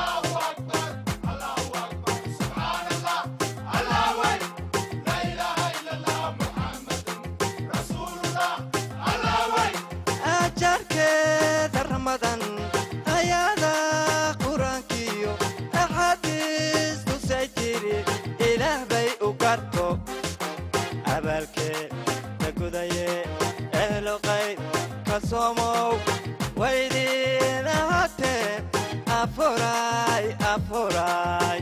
ajarkeeda ramadan ayada qur-aankiyo axaadiis tusay tiri ilaah bay u garto abaalkeeda gudaye ehlo qayb ka soomow waydiin ahaatee afuray afuray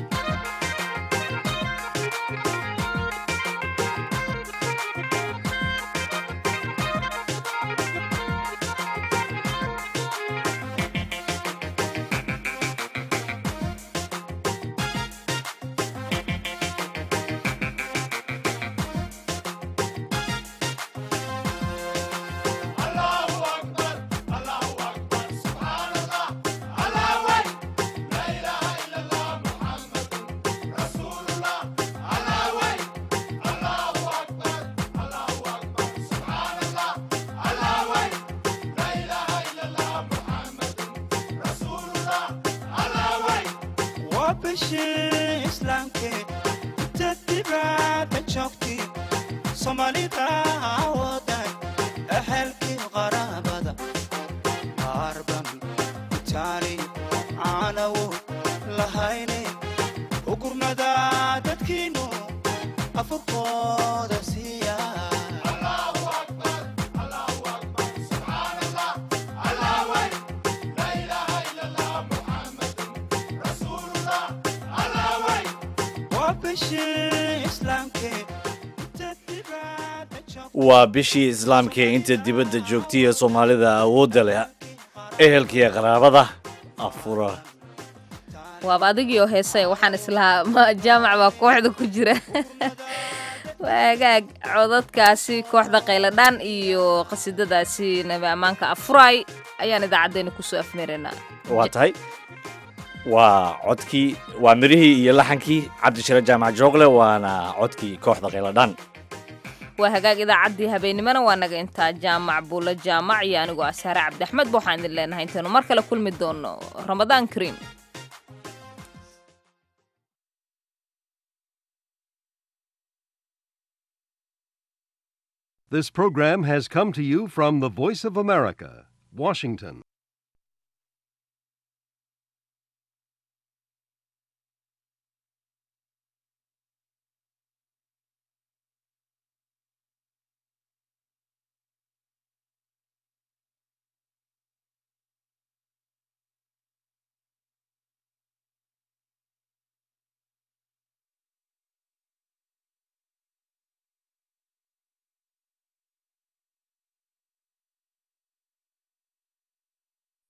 waa bishii islaamke inta dibadda joogti soomaalida wadan ehelkii qaraabada qaarban itaali caanawo lahayne ugurnada dadkiinu afurkooda siiya waa bishii islaamke waa bishii islaamka ee inta dibadda joogtay ee soomaalida awoodda leh ehelkiiyo qaraabada afura waaba adigii oo heesay waxaan islahaa ma jaamac baa kooxda ku jira waagaag codadkaasi kooxda qayladhaan iyo qasiidadaasi nabi ammaanka afuray ayaan idaacaddeenna kusoo afmeeraynaa waa tahay waa codkii waa mirihii iyo laxankii cabdishire jaamac joogle waana codkii kooxda qayladhaan waa hagaag idaacaddii habeennimona waa naga intaa jaamac buulo jaamac iyo anigoo asaare cabdiaxmed ba waxaan idin leenahay intaynu mar kale kulmi doono ramadaan kariim This program has come to you from the Voice of America, Washington.